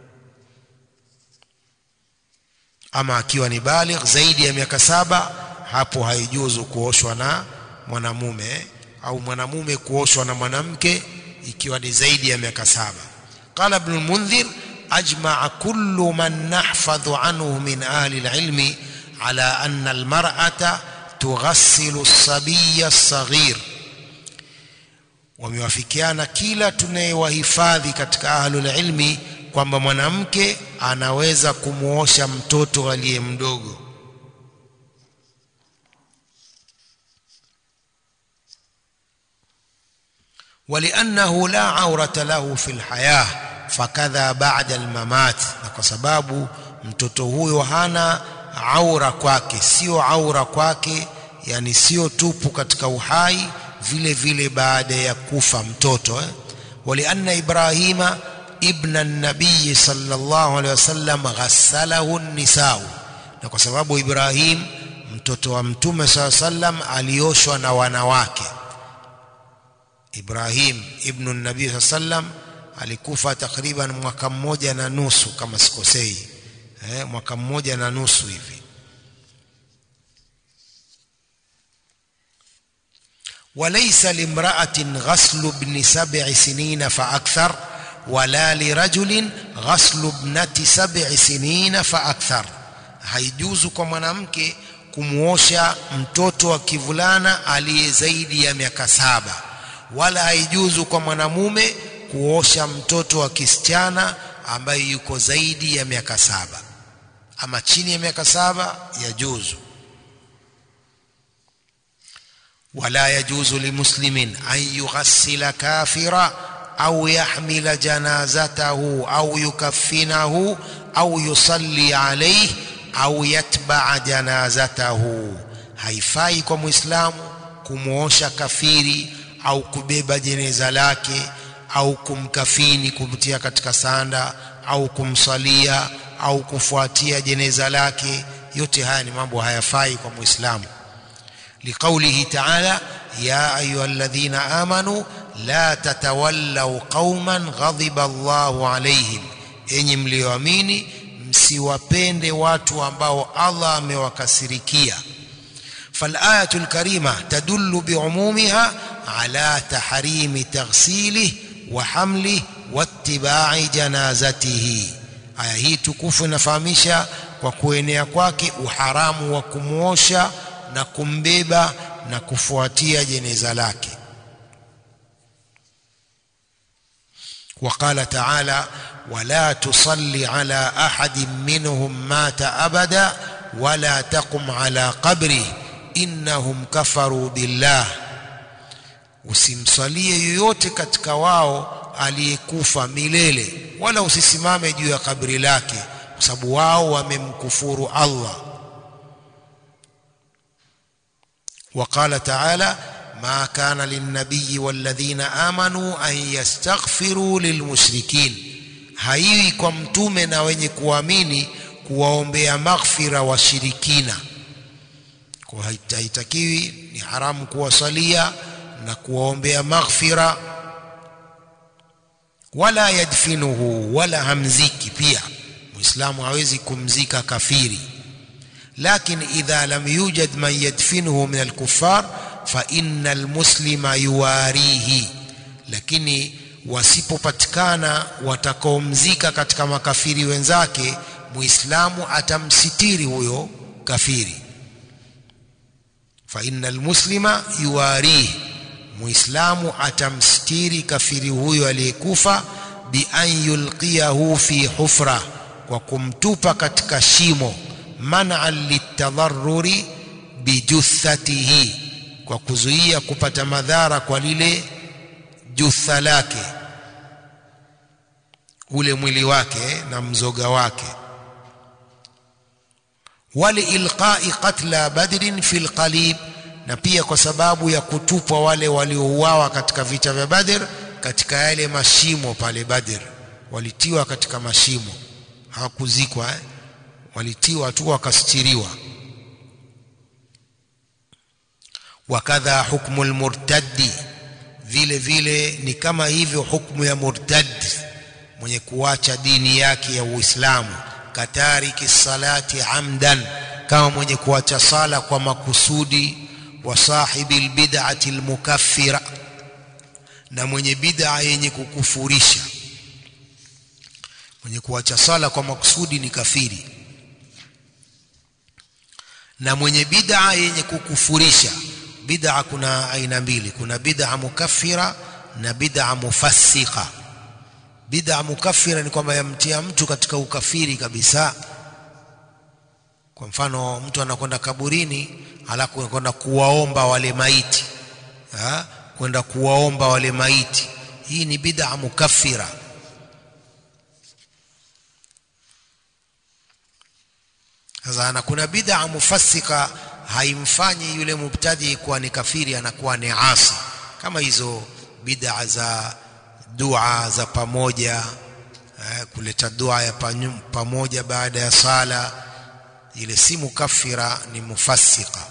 ama akiwa ni baligh zaidi ya miaka saba hapo haijuzu kuoshwa na mwanamume au mwanamume kuoshwa na mwanamke ikiwa ni zaidi ya miaka saba qala ibn al-mundhir ajma'a kullu man nahfadhu anhu min ahli al-ilmi ala anna al-mar'ata tughassilu as-sabiyya as-saghir wamewafikiana kila tunayewahifadhi katika ahlul ilmi kwamba mwanamke anaweza kumuosha mtoto aliye mdogo ولانه لا عوره له في الحياه فكذا بعد الممات na kwa sababu mtoto huyo hana aura kwake sio aura kwake yani sio tupu katika uhai vile vile baada ya kufa mtoto eh? walianna ibrahima ibn an-nabiy sallallahu alaihi wasallam ghassalahu an-nisau na kwa sababu Ibrahim mtoto wa mtume sallallahu alaihi wasallam alioshwa na wanawake Ibrahim ibn an-nabiy sallam alikufa takriban mwaka mmoja na nusu kama sikosei eh, mwaka mmoja na nusu hivi وليس لامرأة غسل ابن سبع سنين فأكثر ولا لرجل غسل ابنة سبع سنين فأكثر haijuzu kwa mwanamke kumuosha mtoto wa kivulana aliye zaidi ya miaka saba wala haijuzu kwa mwanamume kuosha mtoto wa kisichana ambaye yuko zaidi ya miaka saba ama chini ya miaka saba yajuzu wala yajuzu limuslimin an yughassila kafira au yahmila janazatahu au yukaffinahu au yusalli alayhi au yatbaa janazatahu haifai kwa muislamu kumuosha kafiri au kubeba jeneza lake au kumkafini kumtia katika sanda au kumsalia au kufuatia jeneza lake yote haya ni mambo hayafai kwa muislamu liqaulihi ta'ala ya ayyuhalladhina amanu la tatawallaw qauman ghadiba Allahu alayhim enyi mlioamini msiwapende watu ambao Allah amewakasirikia فالآية الكريمة تدل بعمومها على تحريم تغسيله وحمله واتباع جنازته aya hii tukufu inafahamisha kwa kuenea kwake uharamu wa kumwosha na kumbeba na kufuatia jeneza lake وقال تعالى ولا تصلي على أحد منهم مات أبدا ولا تقم على قبره innahum kafaru billah usimsalie yoyote katika wao aliyekufa milele wala usisimame juu ya kabri lake kwa sababu wao wamemkufuru Allah وقال تعالى ما كان للنبي والذين آمنوا أن يستغفروا للمشركين haiwi kwa mtume na wenye kuamini kuwaombea maghfira washirikina kwa haitakiwi ni haramu kuwasalia na kuwaombea maghfira wala yadfinuhu wala hamziki pia muislamu hawezi kumzika kafiri lakini idha lam yujad man yadfinuhu min alkuffar fa inna almuslima yuwarihi lakini wasipopatikana watakaomzika katika makafiri wenzake muislamu atamsitiri huyo kafiri fa innal muslima yuwarihi muislamu atamstiri kafiri huyo aliyekufa bi an yulqiyahu fi hufra kwa kumtupa katika shimo man'an litadarruri bijuthatihi kwa kuzuia kupata madhara kwa lile jutha lake ule mwili wake na mzoga wake waliilqai qatla badrin fi lqalib na pia kwa sababu ya kutupwa wale waliouawa katika vita vya Badr katika yale mashimo pale Badr walitiwa katika mashimo hawakuzikwa eh? walitiwa tu wakastiriwa wakadha hukmu almurtaddi vile vile ni kama hivyo hukmu ya murtad mwenye kuacha dini yake ya Uislamu katariki salati amdan kama mwenye kuacha sala kwa makusudi wa sahibi albid'ati almukaffira na mwenye bid'a yenye kukufurisha mwenye kuacha sala kwa makusudi ni kafiri na mwenye bid'a yenye kukufurisha bid'a kuna aina mbili kuna bid'a mukaffira na bid'a mufassika bid'a mukaffira ni kwamba yamtia mtu katika ukafiri kabisa kwa mfano mtu anakwenda kaburini alafu anakwenda kuwaomba wale maiti ha? kwenda kuwaomba wale maiti hii ni bid'a mukaffira sasa na kuna bid'a mufassika haimfanyi yule mubtadi kuwa ni kafiri anakuwa ni asi kama hizo bid'a za dua za pamoja eh, kuleta dua ya pamoja baada ya sala ile si mukaffira ni mufassika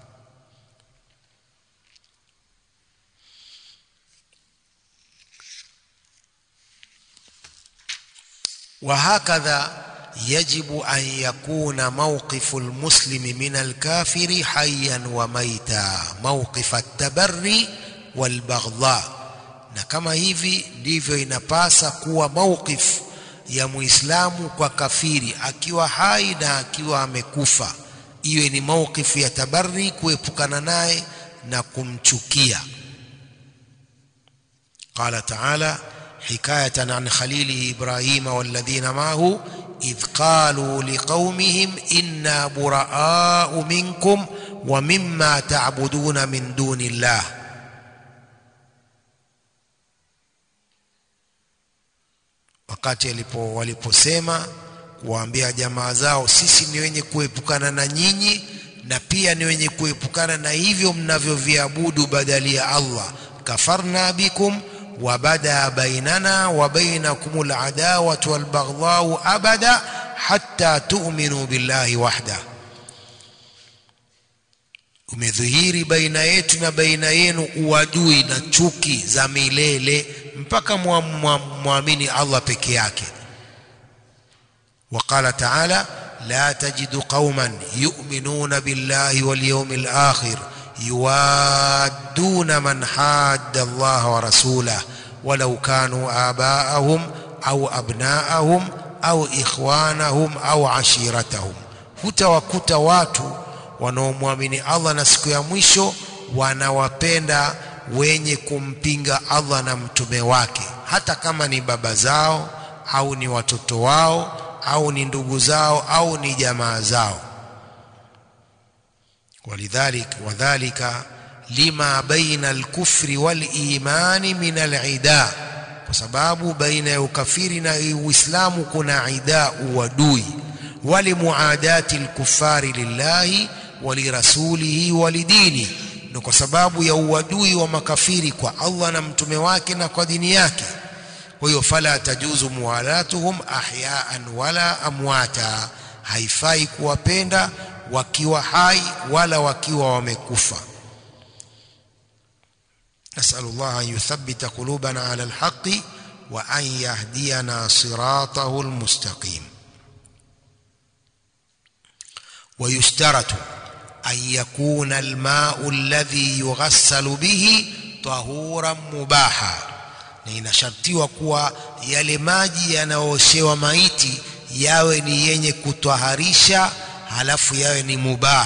وهكذا يجب أن يكون موقف المسلم من الكافر حيا وميتا موقف التبري والبغضاء na kama hivi ndivyo inapasa kuwa mawqif ya muislamu kwa kafiri akiwa hai na akiwa amekufa iwe ni mawqif ya tabarri kuepukana naye na kumchukia qala ta'ala حكاية عن خليله إبراهيم والذين معه إذ قالوا لقومهم إنا براء منكم ومما تعبدون من دون الله wakati alipo waliposema kuwaambia jamaa zao sisi ni wenye kuepukana na nyinyi na pia ni wenye kuepukana na hivyo mnavyoviabudu badali ya Allah kafarna bikum وبدا بيننا وبينكم العداوة والبغضاء أبدا حتى تؤمنوا بالله وحده umedhihiri baina yetu na baina yenu uadui na chuki za milele mpaka mwamini Allah peke yake وقال تعالى لا تجد قوما يؤمنون بالله واليوم الآخر يوادون من حاد الله ورسوله ولو كانوا آباءهم أو أبناءهم أو إخوانهم أو عشيرتهم hutawakuta watu wanaomwamini Allah na siku ya mwisho wanawapenda wenye kumpinga Allah na mtume wake hata kama ni baba zao au ni watoto wao au ni ndugu zao au ni jamaa zao ولذلك وذلك لما بين الكفر والإيمان من العداء kwa sababu baina ya ukafiri na uislamu kuna idaa uadui walimuadati lkufari lillahi walirasulihi walidini na kwa sababu ya uadui wa makafiri kwa Allah na mtume wake na kwa dini yake kwa hiyo fala tajuzu muwalatuhum ahyaan wala amwata haifai kuwapenda wakiwa hai wala wakiwa wamekufa نسأل الله أن يثبت قلوبنا على الحق وأن يهدينا صراطه المستقيم ويشترط أن يكون الماء الذي يغسل به طهورا مباحا na inashartiwa kuwa yale maji yanayooshewa maiti yawe ni yenye kutwaharisha halafu yawe ni mubah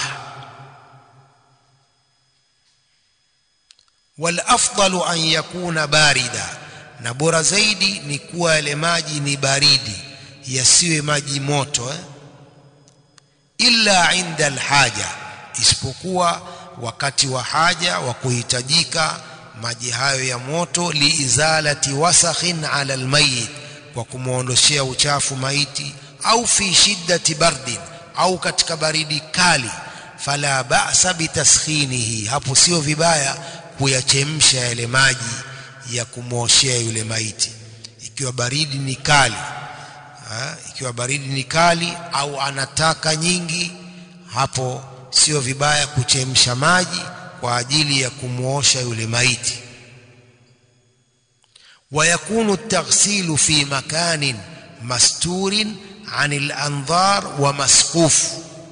wal afdalu an yakuna barida na bora zaidi ni kuwa yale maji ni baridi yasiwe maji moto eh? illa inda alhaja isipokuwa wakati wa haja wa kuhitajika maji hayo ya moto liizalati wasakhin ala almayit kwa kumwondoshea uchafu maiti au fi shiddati bardin au katika baridi kali fala ba'sa bitaskhinihi hapo sio vibaya kuyachemsha yale maji ya kumwoshea yule maiti ikiwa baridi ni kali ha? ikiwa baridi ni kali au anataka nyingi hapo sio vibaya kuchemsha maji kwa ajili ya kumwosha yule maiti ويكون التغسيل في مكان مستور عن الأنظار ومسقوف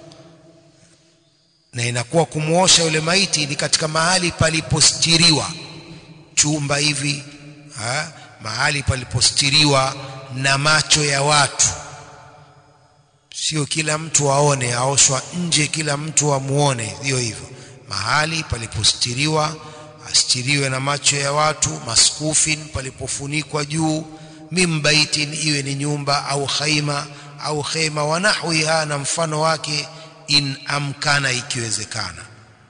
na inakuwa kumwosha yule maiti ni katika mahali palipostiriwa chumba hivi ha? mahali palipostiriwa na macho ya watu sio kila mtu aone aoshwa nje kila mtu amuone sio hivyo mahali palipostiriwa astiriwe na macho ya watu maskufin palipofunikwa juu mimbaitin iwe ni nyumba au khaima au khema wa nahwiha na mfano wake in amkana ikiwezekana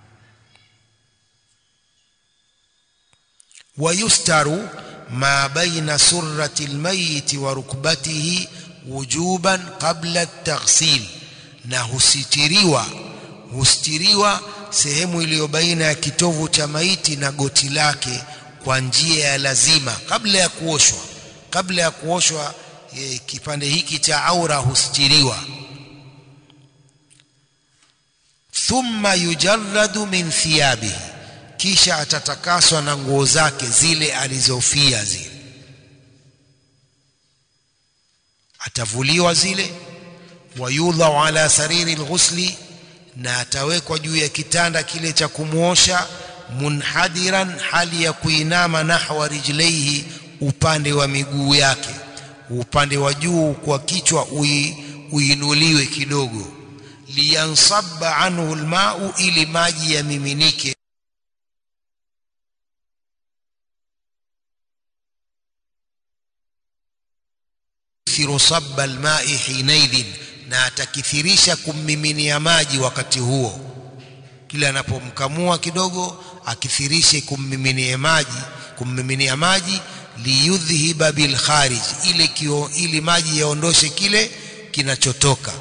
ويستر ما بين سرة الميت وركبته وجوبا قبل التغسيل na husitiriwa hustiriwa sehemu iliyo baina ya kitovu cha maiti na goti lake kwa njia ya lazima kabla ya kuoshwa kabla ya kuoshwa e, kipande hiki cha aura hustiriwa thumma yujarradu min thiyabihi kisha atatakaswa na nguo zake zile alizofia zile atavuliwa zile wayudhau ala sariri lghusli na atawekwa juu ya kitanda kile cha kumwosha munhadiran hali ya kuinama nahwa rijlaihi upande wa miguu yake upande wa juu kwa kichwa ui, uinuliwe kidogo liyansabba anhu lmau ili maji yamiminike yukthiru sabba almai hinaidhin na atakithirisha kummiminia maji wakati huo kila anapomkamua kidogo akithirishe kummiminia maji kummiminia maji liyudhhiba bilkharij ile kio, ili maji yaondoshe kile kinachotoka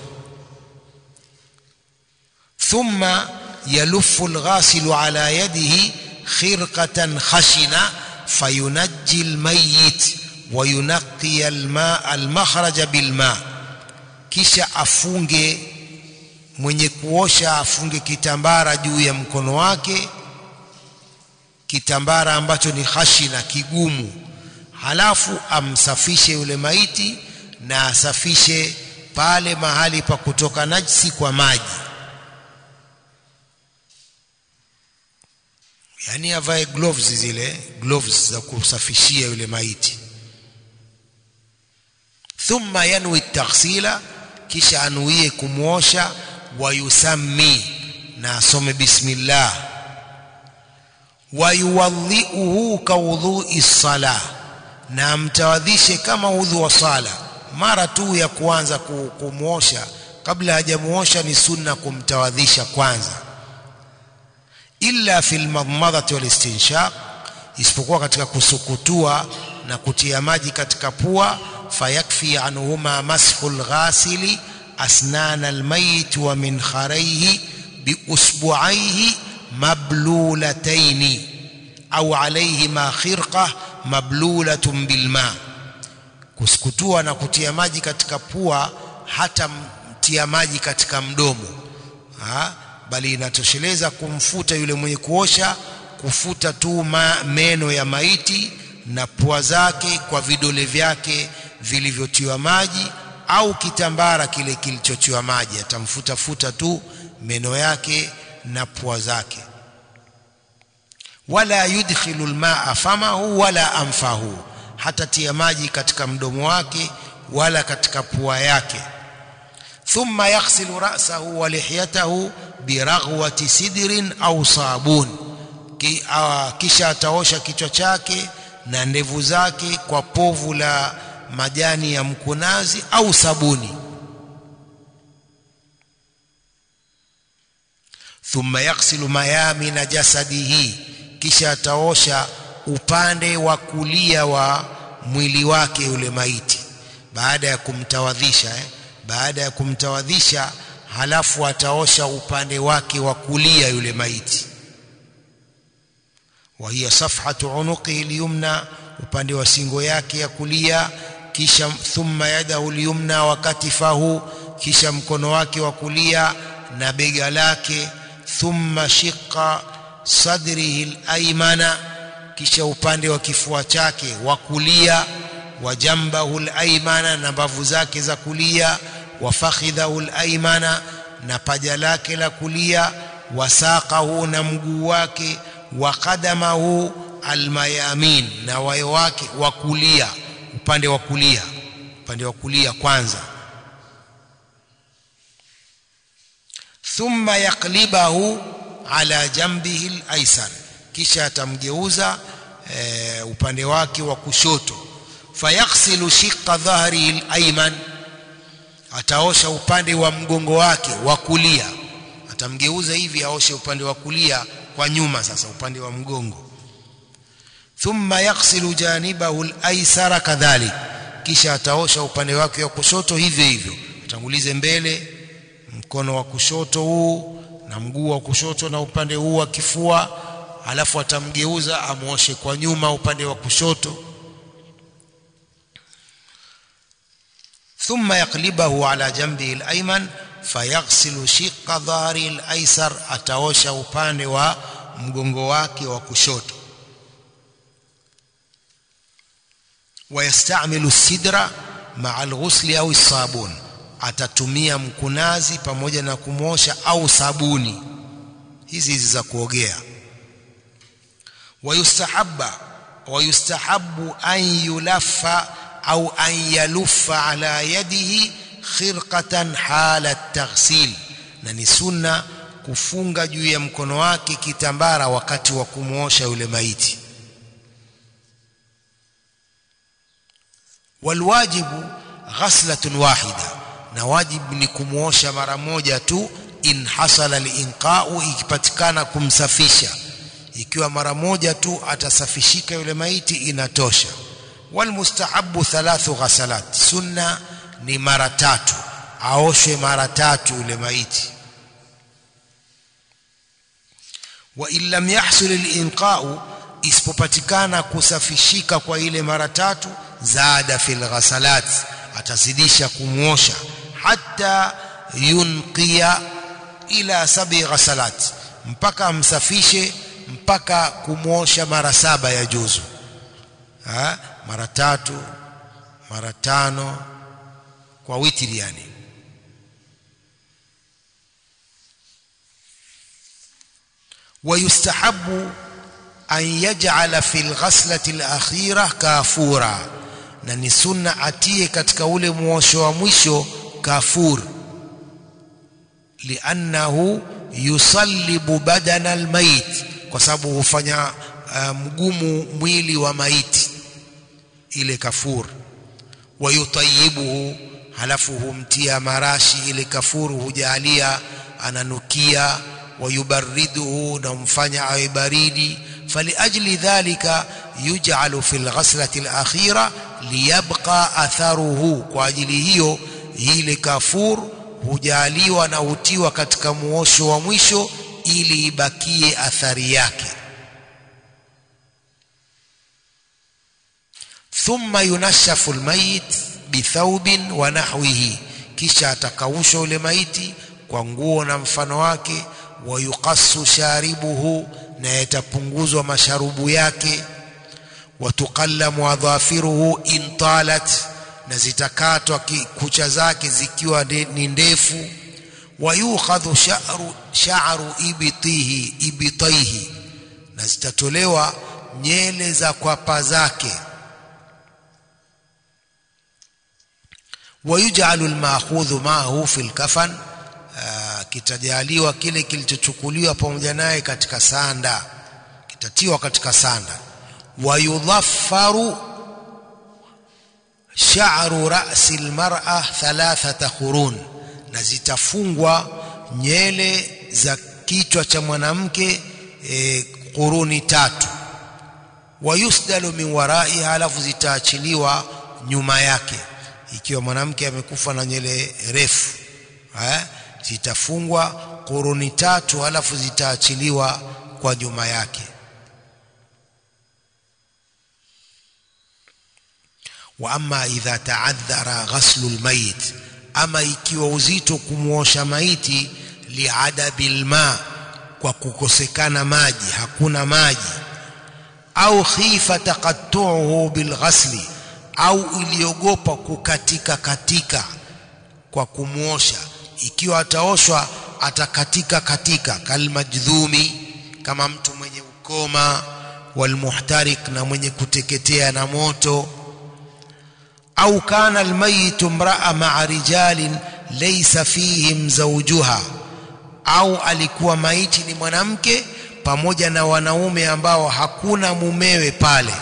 thumma yalufu alghasilu ala yadihi khirqatan khashina fayunajji almayyit وينقي الماء المخرج بالماء kisha afunge mwenye kuosha afunge kitambara juu ya mkono wake kitambara ambacho ni khashina kigumu halafu amsafishe yule maiti na asafishe pale mahali pa kutoka najisi kwa maji yani avae gloves zile gloves za kusafishia yule maiti thumma yanwi taghsila kisha anuie kumwosha wayusammi na asome bismillah wayuwadhiuhu kaudhui sala na amtawadhishe kama udhu wa sala mara tu ya kuanza kumwosha kabla hajamuosha ni sunna kumtawadhisha kwanza illa fil madmadhati wal istinshaq isipokuwa katika kusukutua na kutia maji katika pua fayakfi anhuma mashu lghasili asnana almayit wa min kharaihi biusbuaihi mablulataini au alaihima khirqa mablulatun bilma kusukutua na kutia maji katika pua hata mtia maji katika mdomo ha? bali inatosheleza kumfuta yule mwenye kuosha kufuta tu ma, meno ya maiti na pua zake kwa vidole vyake vilivyotiwa maji au kitambara kile kilichotiwa maji atamfuta futa tu meno yake na pua zake wala yudkhilu almaa famahu wala anfahu hatatia maji katika mdomo wake wala katika pua yake thumma yaghsilu ra'sahu wa lihyatahu biraghwati sidrin au sabun Ki, uh, kisha ataosha kichwa chake na ndevu zake kwa povu la majani ya mkunazi au sabuni thumma yaghsilu mayamina jasadihi kisha ataosha upande wa kulia wa mwili wake yule maiti baada ya kumtawadhisha eh? baada ya kumtawadhisha halafu ataosha upande wake wa kulia yule maiti wa hiya safhatu unuqihi lyumna upande wa singo yake ya kulia kisha thumma yadahu lyumna wa katifahu kisha mkono wake wa kulia na bega lake thumma shiqa sadrihi alaymana kisha upande wa kifua chake wa kulia wa jambahu alaymana na mbavu zake za kulia wa fakhidhahu alaymana na paja lake la kulia wa saqahu na mguu wake wa qadamahu almayamin na wayo wake wa kulia upande wa kulia upande wa kulia kwanza thumma yaqlibahu ala jambihi alaysar kisha atamgeuza e, upande wake wa kushoto fayaghsilu shiqqa dhahrihi alayman ataosha upande wa mgongo wake wa kulia atamgeuza hivi aoshe upande wa kulia kwa nyuma sasa upande wa mgongo thumma yaghsilu janibahu al-aysara kadhalik kisha ataosha upande wake wa kushoto hivyo hivyo atangulize mbele mkono wa kushoto huu na mguu wa kushoto na upande huu wa kifua alafu atamgeuza amuoshe kwa nyuma upande wa kushoto ثم يقلبه على جنبه الأيمن فيغسل شق ظهره الأيسر ataosha upande wa mgongo wake wa kushoto ويستعمل السدر مع الغسل أو الصابون atatumia mkunazi pamoja na kumosha au sabuni hizi hizi za kuogea wayustahabba wayustahabbu an yulaffa au an yaluffa ala yadihi khirqatan hala taghsil na ni sunna kufunga juu ya mkono wake kitambara wakati wa kumwosha yule maiti walwajibu ghaslatun wahida na wajibu ni kumwosha mara moja tu in hasala linqau ikipatikana kumsafisha ikiwa mara moja tu atasafishika yule maiti inatosha walmustahabu thalathu ghasalat sunna ni mara tatu aoshwe mara tatu yule maiti wa in lam yahsul linqau isipopatikana kusafishika kwa ile mara tatu zada fil ghasalat atazidisha kumwosha hatta yunqiya ila sabi ghasalat mpaka amsafishe mpaka kumwosha mara saba ya juzu ha? mara tatu mara tano kwa witri yani ويستحب أن يجعل في الغسلة الأخيرة كافورا na ni sunna atie katika ule mwosho wa mwisho kafur liannahu yusallibu badana almayit kwa sababu hufanya uh, mgumu mwili wa maiti ile kafur wayutayibuhu halafu humtia marashi ile kafuru hujalia ananukia wayubariduhu na humfanya awe baridi faliajli dhalika yuj'alu fil ghaslati alakhira liyabqa atharuhu kwa ajili hiyo ile kafur hujaliwa na hutiwa katika muosho wa mwisho ili ibakie athari yake thumma yunashafu almayit bithaubin wa nahwihi kisha atakaushwa ule maiti kwa nguo na mfano wake wayuqassu sharibuhu na yatapunguzwa masharubu yake watuqallamu adhafiruhu in talat na zitakatwa kucha zake zikiwa ni ndefu wayukhadhu sha'ru sha'ru ibtihi ibtaihi na zitatolewa nyele za kwapa zake wayuj'alu al-ma'khudhu ma'ahu fil kafan kitajaliwa kile kilichochukuliwa pamoja naye katika sanda kitatiwa katika sanda wayudhaffaru sha'ru ra'si almar'a thalathata qurun na zitafungwa nyele za kichwa cha mwanamke e, quruni tatu wayusdalu min wara'iha halafu zitaachiliwa nyuma yake ikiwa mwanamke amekufa na nyele refu eh zitafungwa quruni tatu halafu zitaachiliwa kwa nyuma yake wa amma idha ta'adhara ghaslu almayit ama ikiwa uzito kumwosha maiti liadabi alma kwa kukosekana maji hakuna maji au khifa taqattu'uhu bilghasli au iliogopa kukatika katika kwa kumwosha ikiwa ataoshwa atakatika katika kalmajdhumi kama mtu mwenye ukoma walmuhtarik na mwenye kuteketea na moto au kana almayit imra'a ma'a rijalin laysa fihim zawjuha au alikuwa maiti ni mwanamke pamoja na wanaume ambao hakuna mumewe pale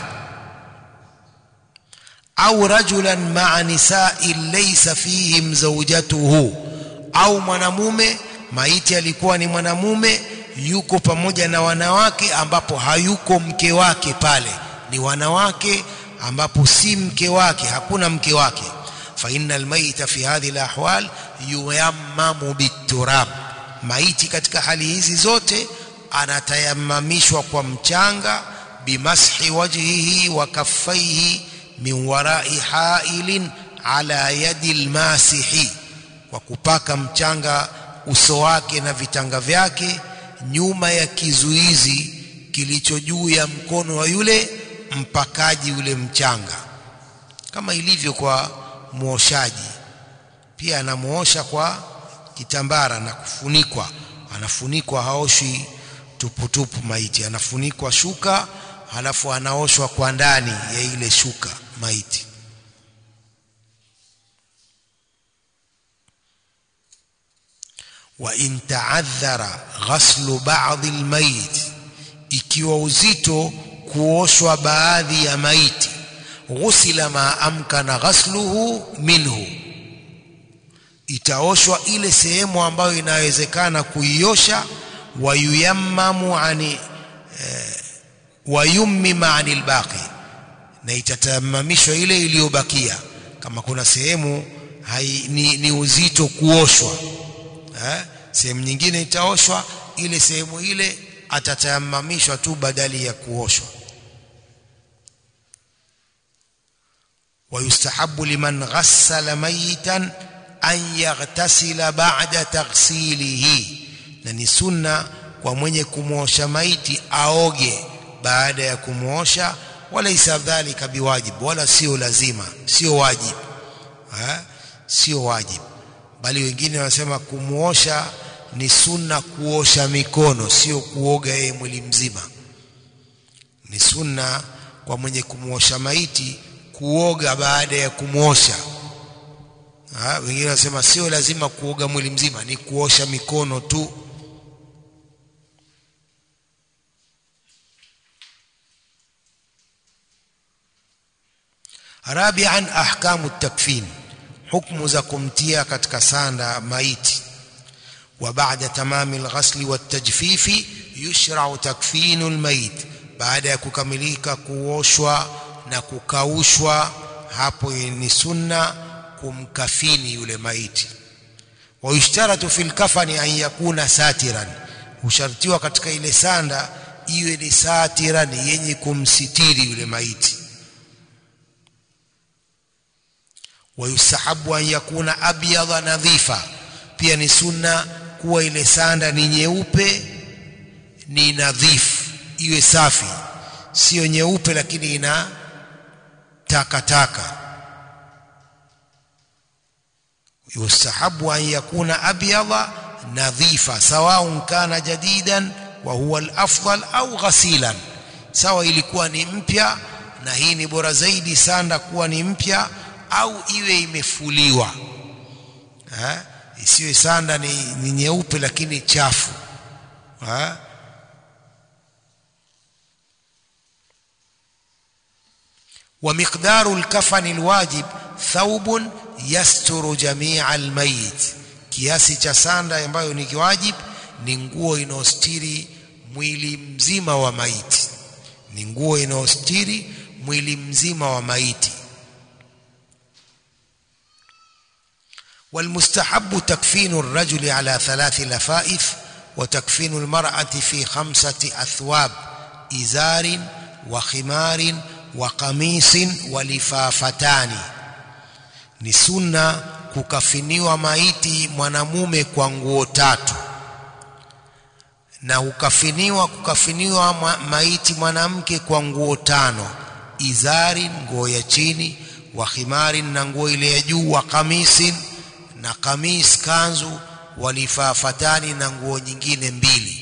au rajulan ma'a nisa'in laysa fihim zawjatuhu au mwanamume maiti alikuwa ni mwanamume yuko pamoja na wanawake ambapo hayuko mke wake pale ni wanawake ambapo si mke wake hakuna mke wake fa innal mayita fi hadhihi alahwal yuyammamu biturab maiti katika hali hizi zote anatayamamishwa kwa mchanga bimashi wajhihi wa kaffaihi min warai hailin ala yadi almasihi kwa kupaka mchanga uso wake na vitanga vyake nyuma ya kizuizi kilicho juu ya mkono wa yule mpakaji ule mchanga kama ilivyo kwa muoshaji pia anamuosha kwa kitambara na kufunikwa anafunikwa haoshi tuputupu maiti anafunikwa shuka halafu anaoshwa kwa ndani ya ile shuka maiti wa in ta'adhara ghaslu ba'd almayit ikiwa uzito kuoshwa baadhi ya maiti ghusila ma amkana ghasluhu minhu itaoshwa ile sehemu ambayo inawezekana kuiosha wayuyammamu ani eh, wayummima anil baqi na itatamamishwa ile iliyobakia kama kuna sehemu hai, ni, ni uzito kuoshwa eh, sehemu nyingine itaoshwa ile sehemu ile atatayamamishwa tu badali ya kuoshwa ويستحب لمن غسل ميتا أن يغتسل بعد تغسيله na ni sunna kwa mwenye kumwosha maiti aoge baada ya kumwosha walaisa dhalika biwajib wala sio lazima sio wajib ha? sio wajib bali wengine wanasema kumwosha ni sunna kuosha mikono sio kuoga yeye mwili mzima ni sunna kwa mwenye kumwosha maiti kuoga baada ya kumwosha wengine wanasema sio lazima kuoga mwili mzima ni kuosha mikono tu rabian ahkamu takfin hukmu za kumtia katika sanda maiti وبعد تمام الغسل والتجفيف يشرع تكفين الميت baada ya kukamilika kuoshwa na kukaushwa hapo ni sunna kumkafini yule maiti wayushtaratu fil kafani an yakuna satiran hushartiwa katika ile sanda iwe ni satiran yenye kumsitiri yule maiti wayusahabu an yakuna abyadha nadhifa pia ni sunna kuwa ile sanda ni nyeupe ni nadhifu iwe safi sio nyeupe lakini ina takataka yustahabu an yakuna abyadha nadhifa sawaun kana jadidan wa huwa alafdal au ghasilan sawa ilikuwa ni mpya na hii ni bora zaidi sanda kuwa ni mpya au iwe imefuliwa ha? isiwe sanda ni, ni nyeupe lakini chafu ha? ومقدار الكفن الواجب ثوب يستر جميع الميت kiasi cha sanda ambayo ni kiwajib ni nguo inayostiri mwili mzima wa maiti ni nguo inayostiri mwili mzima wa maiti والمستحب تكفين الرجل على ثلاث لفائف وتكفين المرأة في خمسة أثواب إزار وخمار وقميص ولفافتان ni sunna kukafiniwa maiti mwanamume kwa nguo tatu na ukafiniwa kukafiniwa ma, maiti mwanamke kwa nguo tano izari nguo ya chini wa khimarin na nguo ile ya juu wa kamisin na kamis kanzu walifafatani na nguo nyingine mbili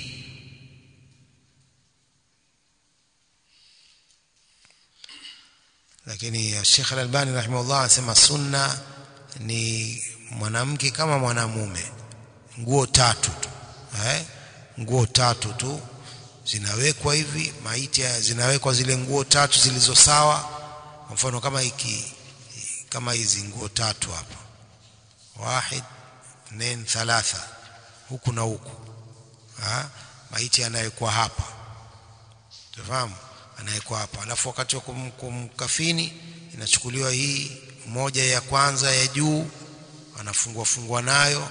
lakini Sheikh Al-Albani rahimahullah anasema sunna ni mwanamke kama mwanamume nguo tatu tu eh nguo tatu tu zinawekwa hivi maiti zinawekwa zile nguo tatu zilizo sawa kwa mfano kama hiki kama hizi nguo tatu hapa wahid nen thalatha huku na huku ha? maiti anawekwa hapa tufahamu anawekwa hapa alafu wakati wa kum, kumkafini inachukuliwa hii moja ya kwanza ya juu anafungwa fungwa nayo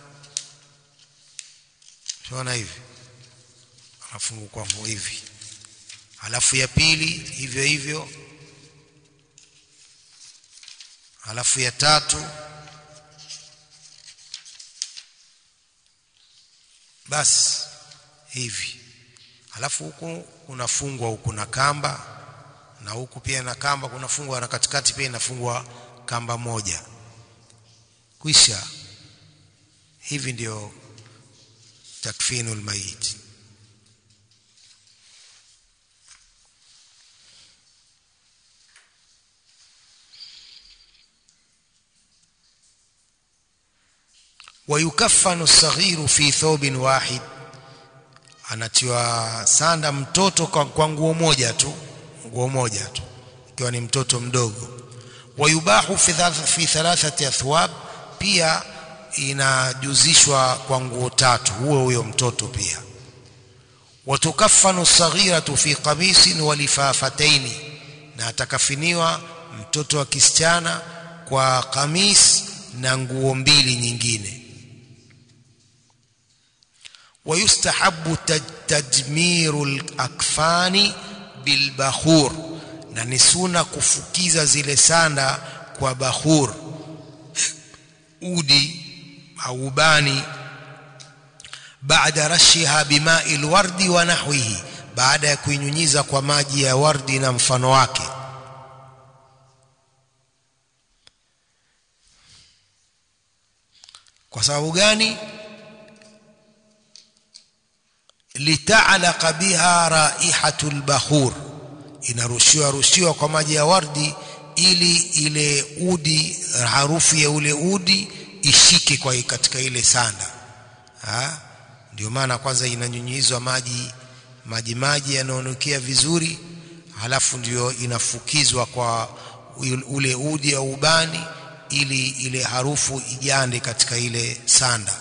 tunaona hivi anafungwa kwa hivi alafu ya pili hivyo hivyo alafu ya tatu basi hivi alafu huku kunafungwa huku na kamba na huku pia na kamba kunafungwa na katikati pia inafungwa kamba moja kwisha hivi ndio takfinul mayit ويكفن الصغير في ثوب واحد anatiwa sanda mtoto kwa, kwa nguo moja tu nguo moja tu ikiwa ni mtoto mdogo wayubahu fi, fi thalathati athwab pia inajuzishwa kwa nguo tatu huo huyo mtoto pia watukafanu saghiratu fi qamisin wa lifafataini na atakafiniwa mtoto wa kisichana kwa kamis na nguo mbili nyingine ويستحب تدمير الأكفان بالبخور na ni suna kufukiza zile sanda kwa bakhur udi au ubani baada rashiha bimai lwardi wa nahwihi baada ya kuinyunyiza kwa maji ya wardi na mfano wake kwa sababu gani litalaqa biha raihatu lbakhur inarushiwa rushiwa kwa maji ya wardi ili ile udi harufu ya ule udi ishike kwa katika ile sanda ha? ndio maana kwanza inanyunyizwa maji maji maji yanaonukia vizuri halafu ndio inafukizwa kwa ule udi au ubani ili ile harufu ijande katika ile sanda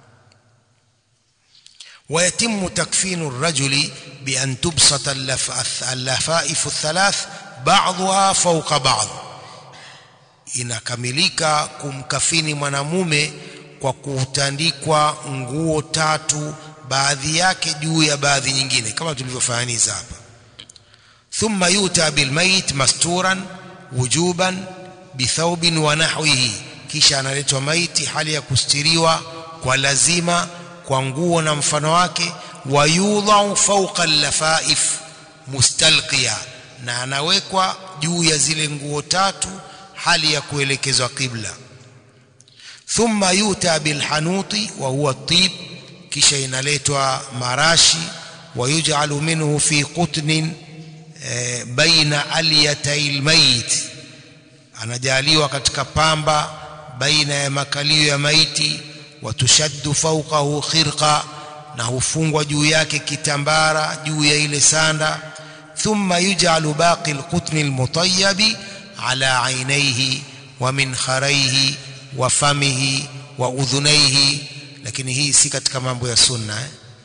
ويتم تكفين الرجل بأن تبسط اللفائف الثلاث بعضها فوق بعض inakamilika kumkafini mwanamume kwa kutandikwa nguo tatu baadhi yake juu ya baadhi nyingine kama tulivyofahaniza hapa thumma yuta bilmayit masturan wujuban bithaubin wa nahwihi kisha analetwa maiti hali ya kustiriwa kwa lazima kwa nguo na mfano wake wayudhau fauqa lafaif mustalqiya na anawekwa juu ya zile nguo tatu hali ya kuelekezwa qibla thumma yuta bilhanuti wa huwa tib kisha inaletwa marashi wayuj'alu minhu fi qutnin e, baina aliyatay almayit anajaliwa katika pamba baina ya makalio ya maiti watushaddu fawqahu khirqa na hufungwa juu yake kitambara juu ya ile sanda thumma yuj'alu baqi alqutn almutayyabi ala aynayhi wa minkharayhi wa famihi wa udhunayhi lakini hii si katika mambo ya sunna eh?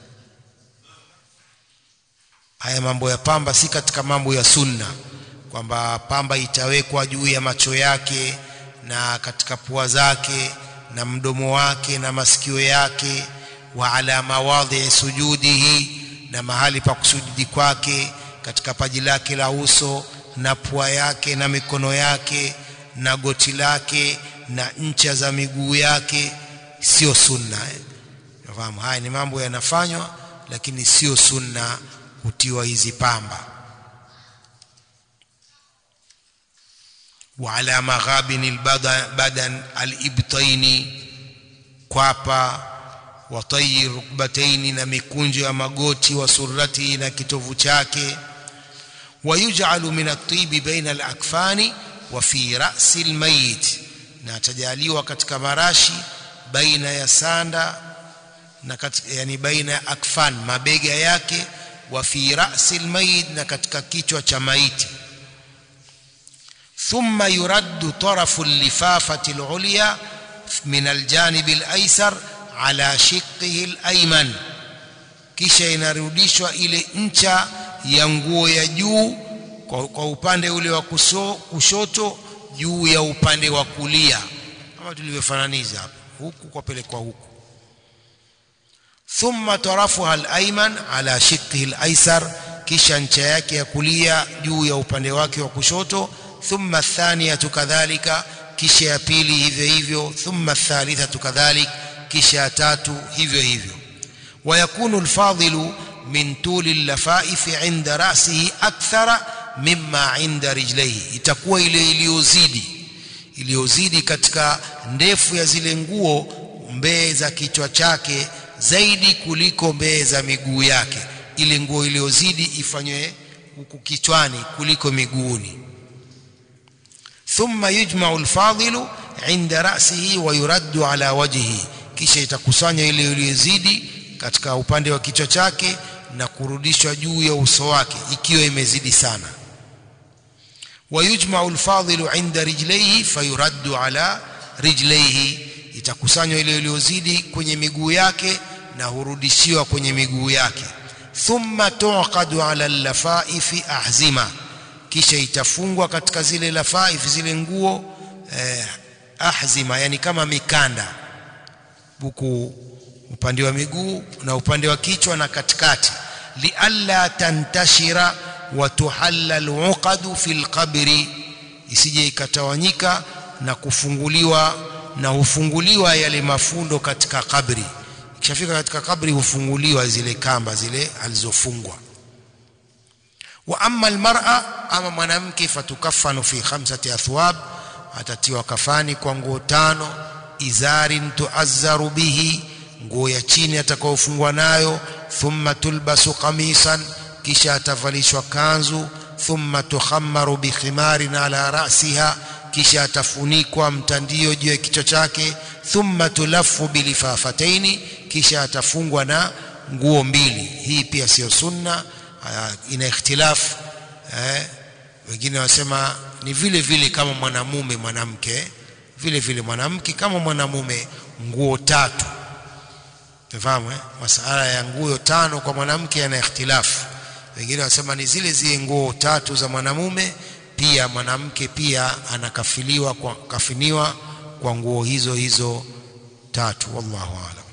haya mambo ya pamba si katika mambo ya sunna kwamba pamba itawekwa juu ya macho yake na katika pua zake na mdomo wake na masikio yake wa ala mawadhi sujudihi na mahali pa kusujudi kwake katika paji lake la uso na pua yake na mikono yake na goti lake na ncha za miguu yake sio sunna eh? Nafahamu haya ni mambo yanafanywa lakini sio sunna kutiwa hizi pamba وعلى مغابن البدن الإبطين kwapa watai rukbataini na mikunjo ya magoti wa surati na kitovu chake wayuj'alu min at-tibi baina al-akfani wa fi ra'si al-mayit na tajaliwa katika marashi baina ya sanda na katika, yani baina ya akfan mabega yake wa fi ra'si al-mayit na katika kichwa cha maiti ثم يرد طرف اللفافة العليا من الجانب الأيسر على شقه الأيمن kisha inarudishwa ile ncha ya nguo ya juu kwa, kwa upande ule wa kushoto juu ya upande wa kulia kama tulivyofananiza hapa huku kwa pelekwa huku thumma tarafuha al-ayman ala shiqqihi al-aysar kisha ncha yake ya kulia juu ya upande wake wa kushoto ثم الثانية كذلك kisha ya pili hivyo hivyo thumma الثالثة كذلك kisha ya tatu hivyo hivyo ويكون الفاضل من طول اللفائف عند رأسه أكثر مما عند رجليه itakuwa ile iliyozidi iliyozidi katika ndefu ya zile nguo mbee za kichwa chake zaidi kuliko mbee za miguu yake ile nguo iliyozidi ifanywe huku kichwani kuliko miguuni ثم يجمع الفاضل عند رأسه ويرد على وجهه kisha itakusanywa ile iliyozidi katika upande wa kichwa chake na kurudishwa juu ya uso wake ikiwa imezidi sana ويجمع الفاضل عند رجليه فيرد على رجليه itakusanywa ile iliyozidi kwenye miguu yake na hurudishiwa kwenye miguu yake thumma tuqadu ala al-lafaifi ahzima kisha itafungwa katika zile lafaif zile nguo eh, ahzima yani kama mikanda huku upande wa miguu na upande wa kichwa na katikati lialla tantashira wa tuhalla aluqadu fil qabri isije ikatawanyika na kufunguliwa na hufunguliwa yale mafundo katika kabri kishafika katika kabri hufunguliwa zile kamba zile alizofungwa wa amma almar'a ama mwanamke fatukafanu fi khamsati athwab atatiwa kafani kwa nguo tano izarin tuazzaru bihi nguo ya chini atakayofungwa nayo thumma tulbasu qamisan kisha atavalishwa kanzu thumma tukhammaru bikhimarin ala ra'siha kisha atafunikwa mtandio juu ya kichwa chake thumma tulafu bilifafataini kisha atafungwa na nguo mbili hii pia sio sunna ina ikhtilafu eh, wengine wasema ni vile vile kama mwanamume mwanamke vile vile mwanamke kama mwanamume nguo tatu Unafahamu eh? Masala ya nguo tano kwa mwanamke yana ikhtilafu. Wengine wanasema ni zile zile nguo tatu za mwanamume, pia mwanamke pia anakafiliwa kwa kafiniwa kwa nguo hizo hizo tatu. Wallahu a'lam.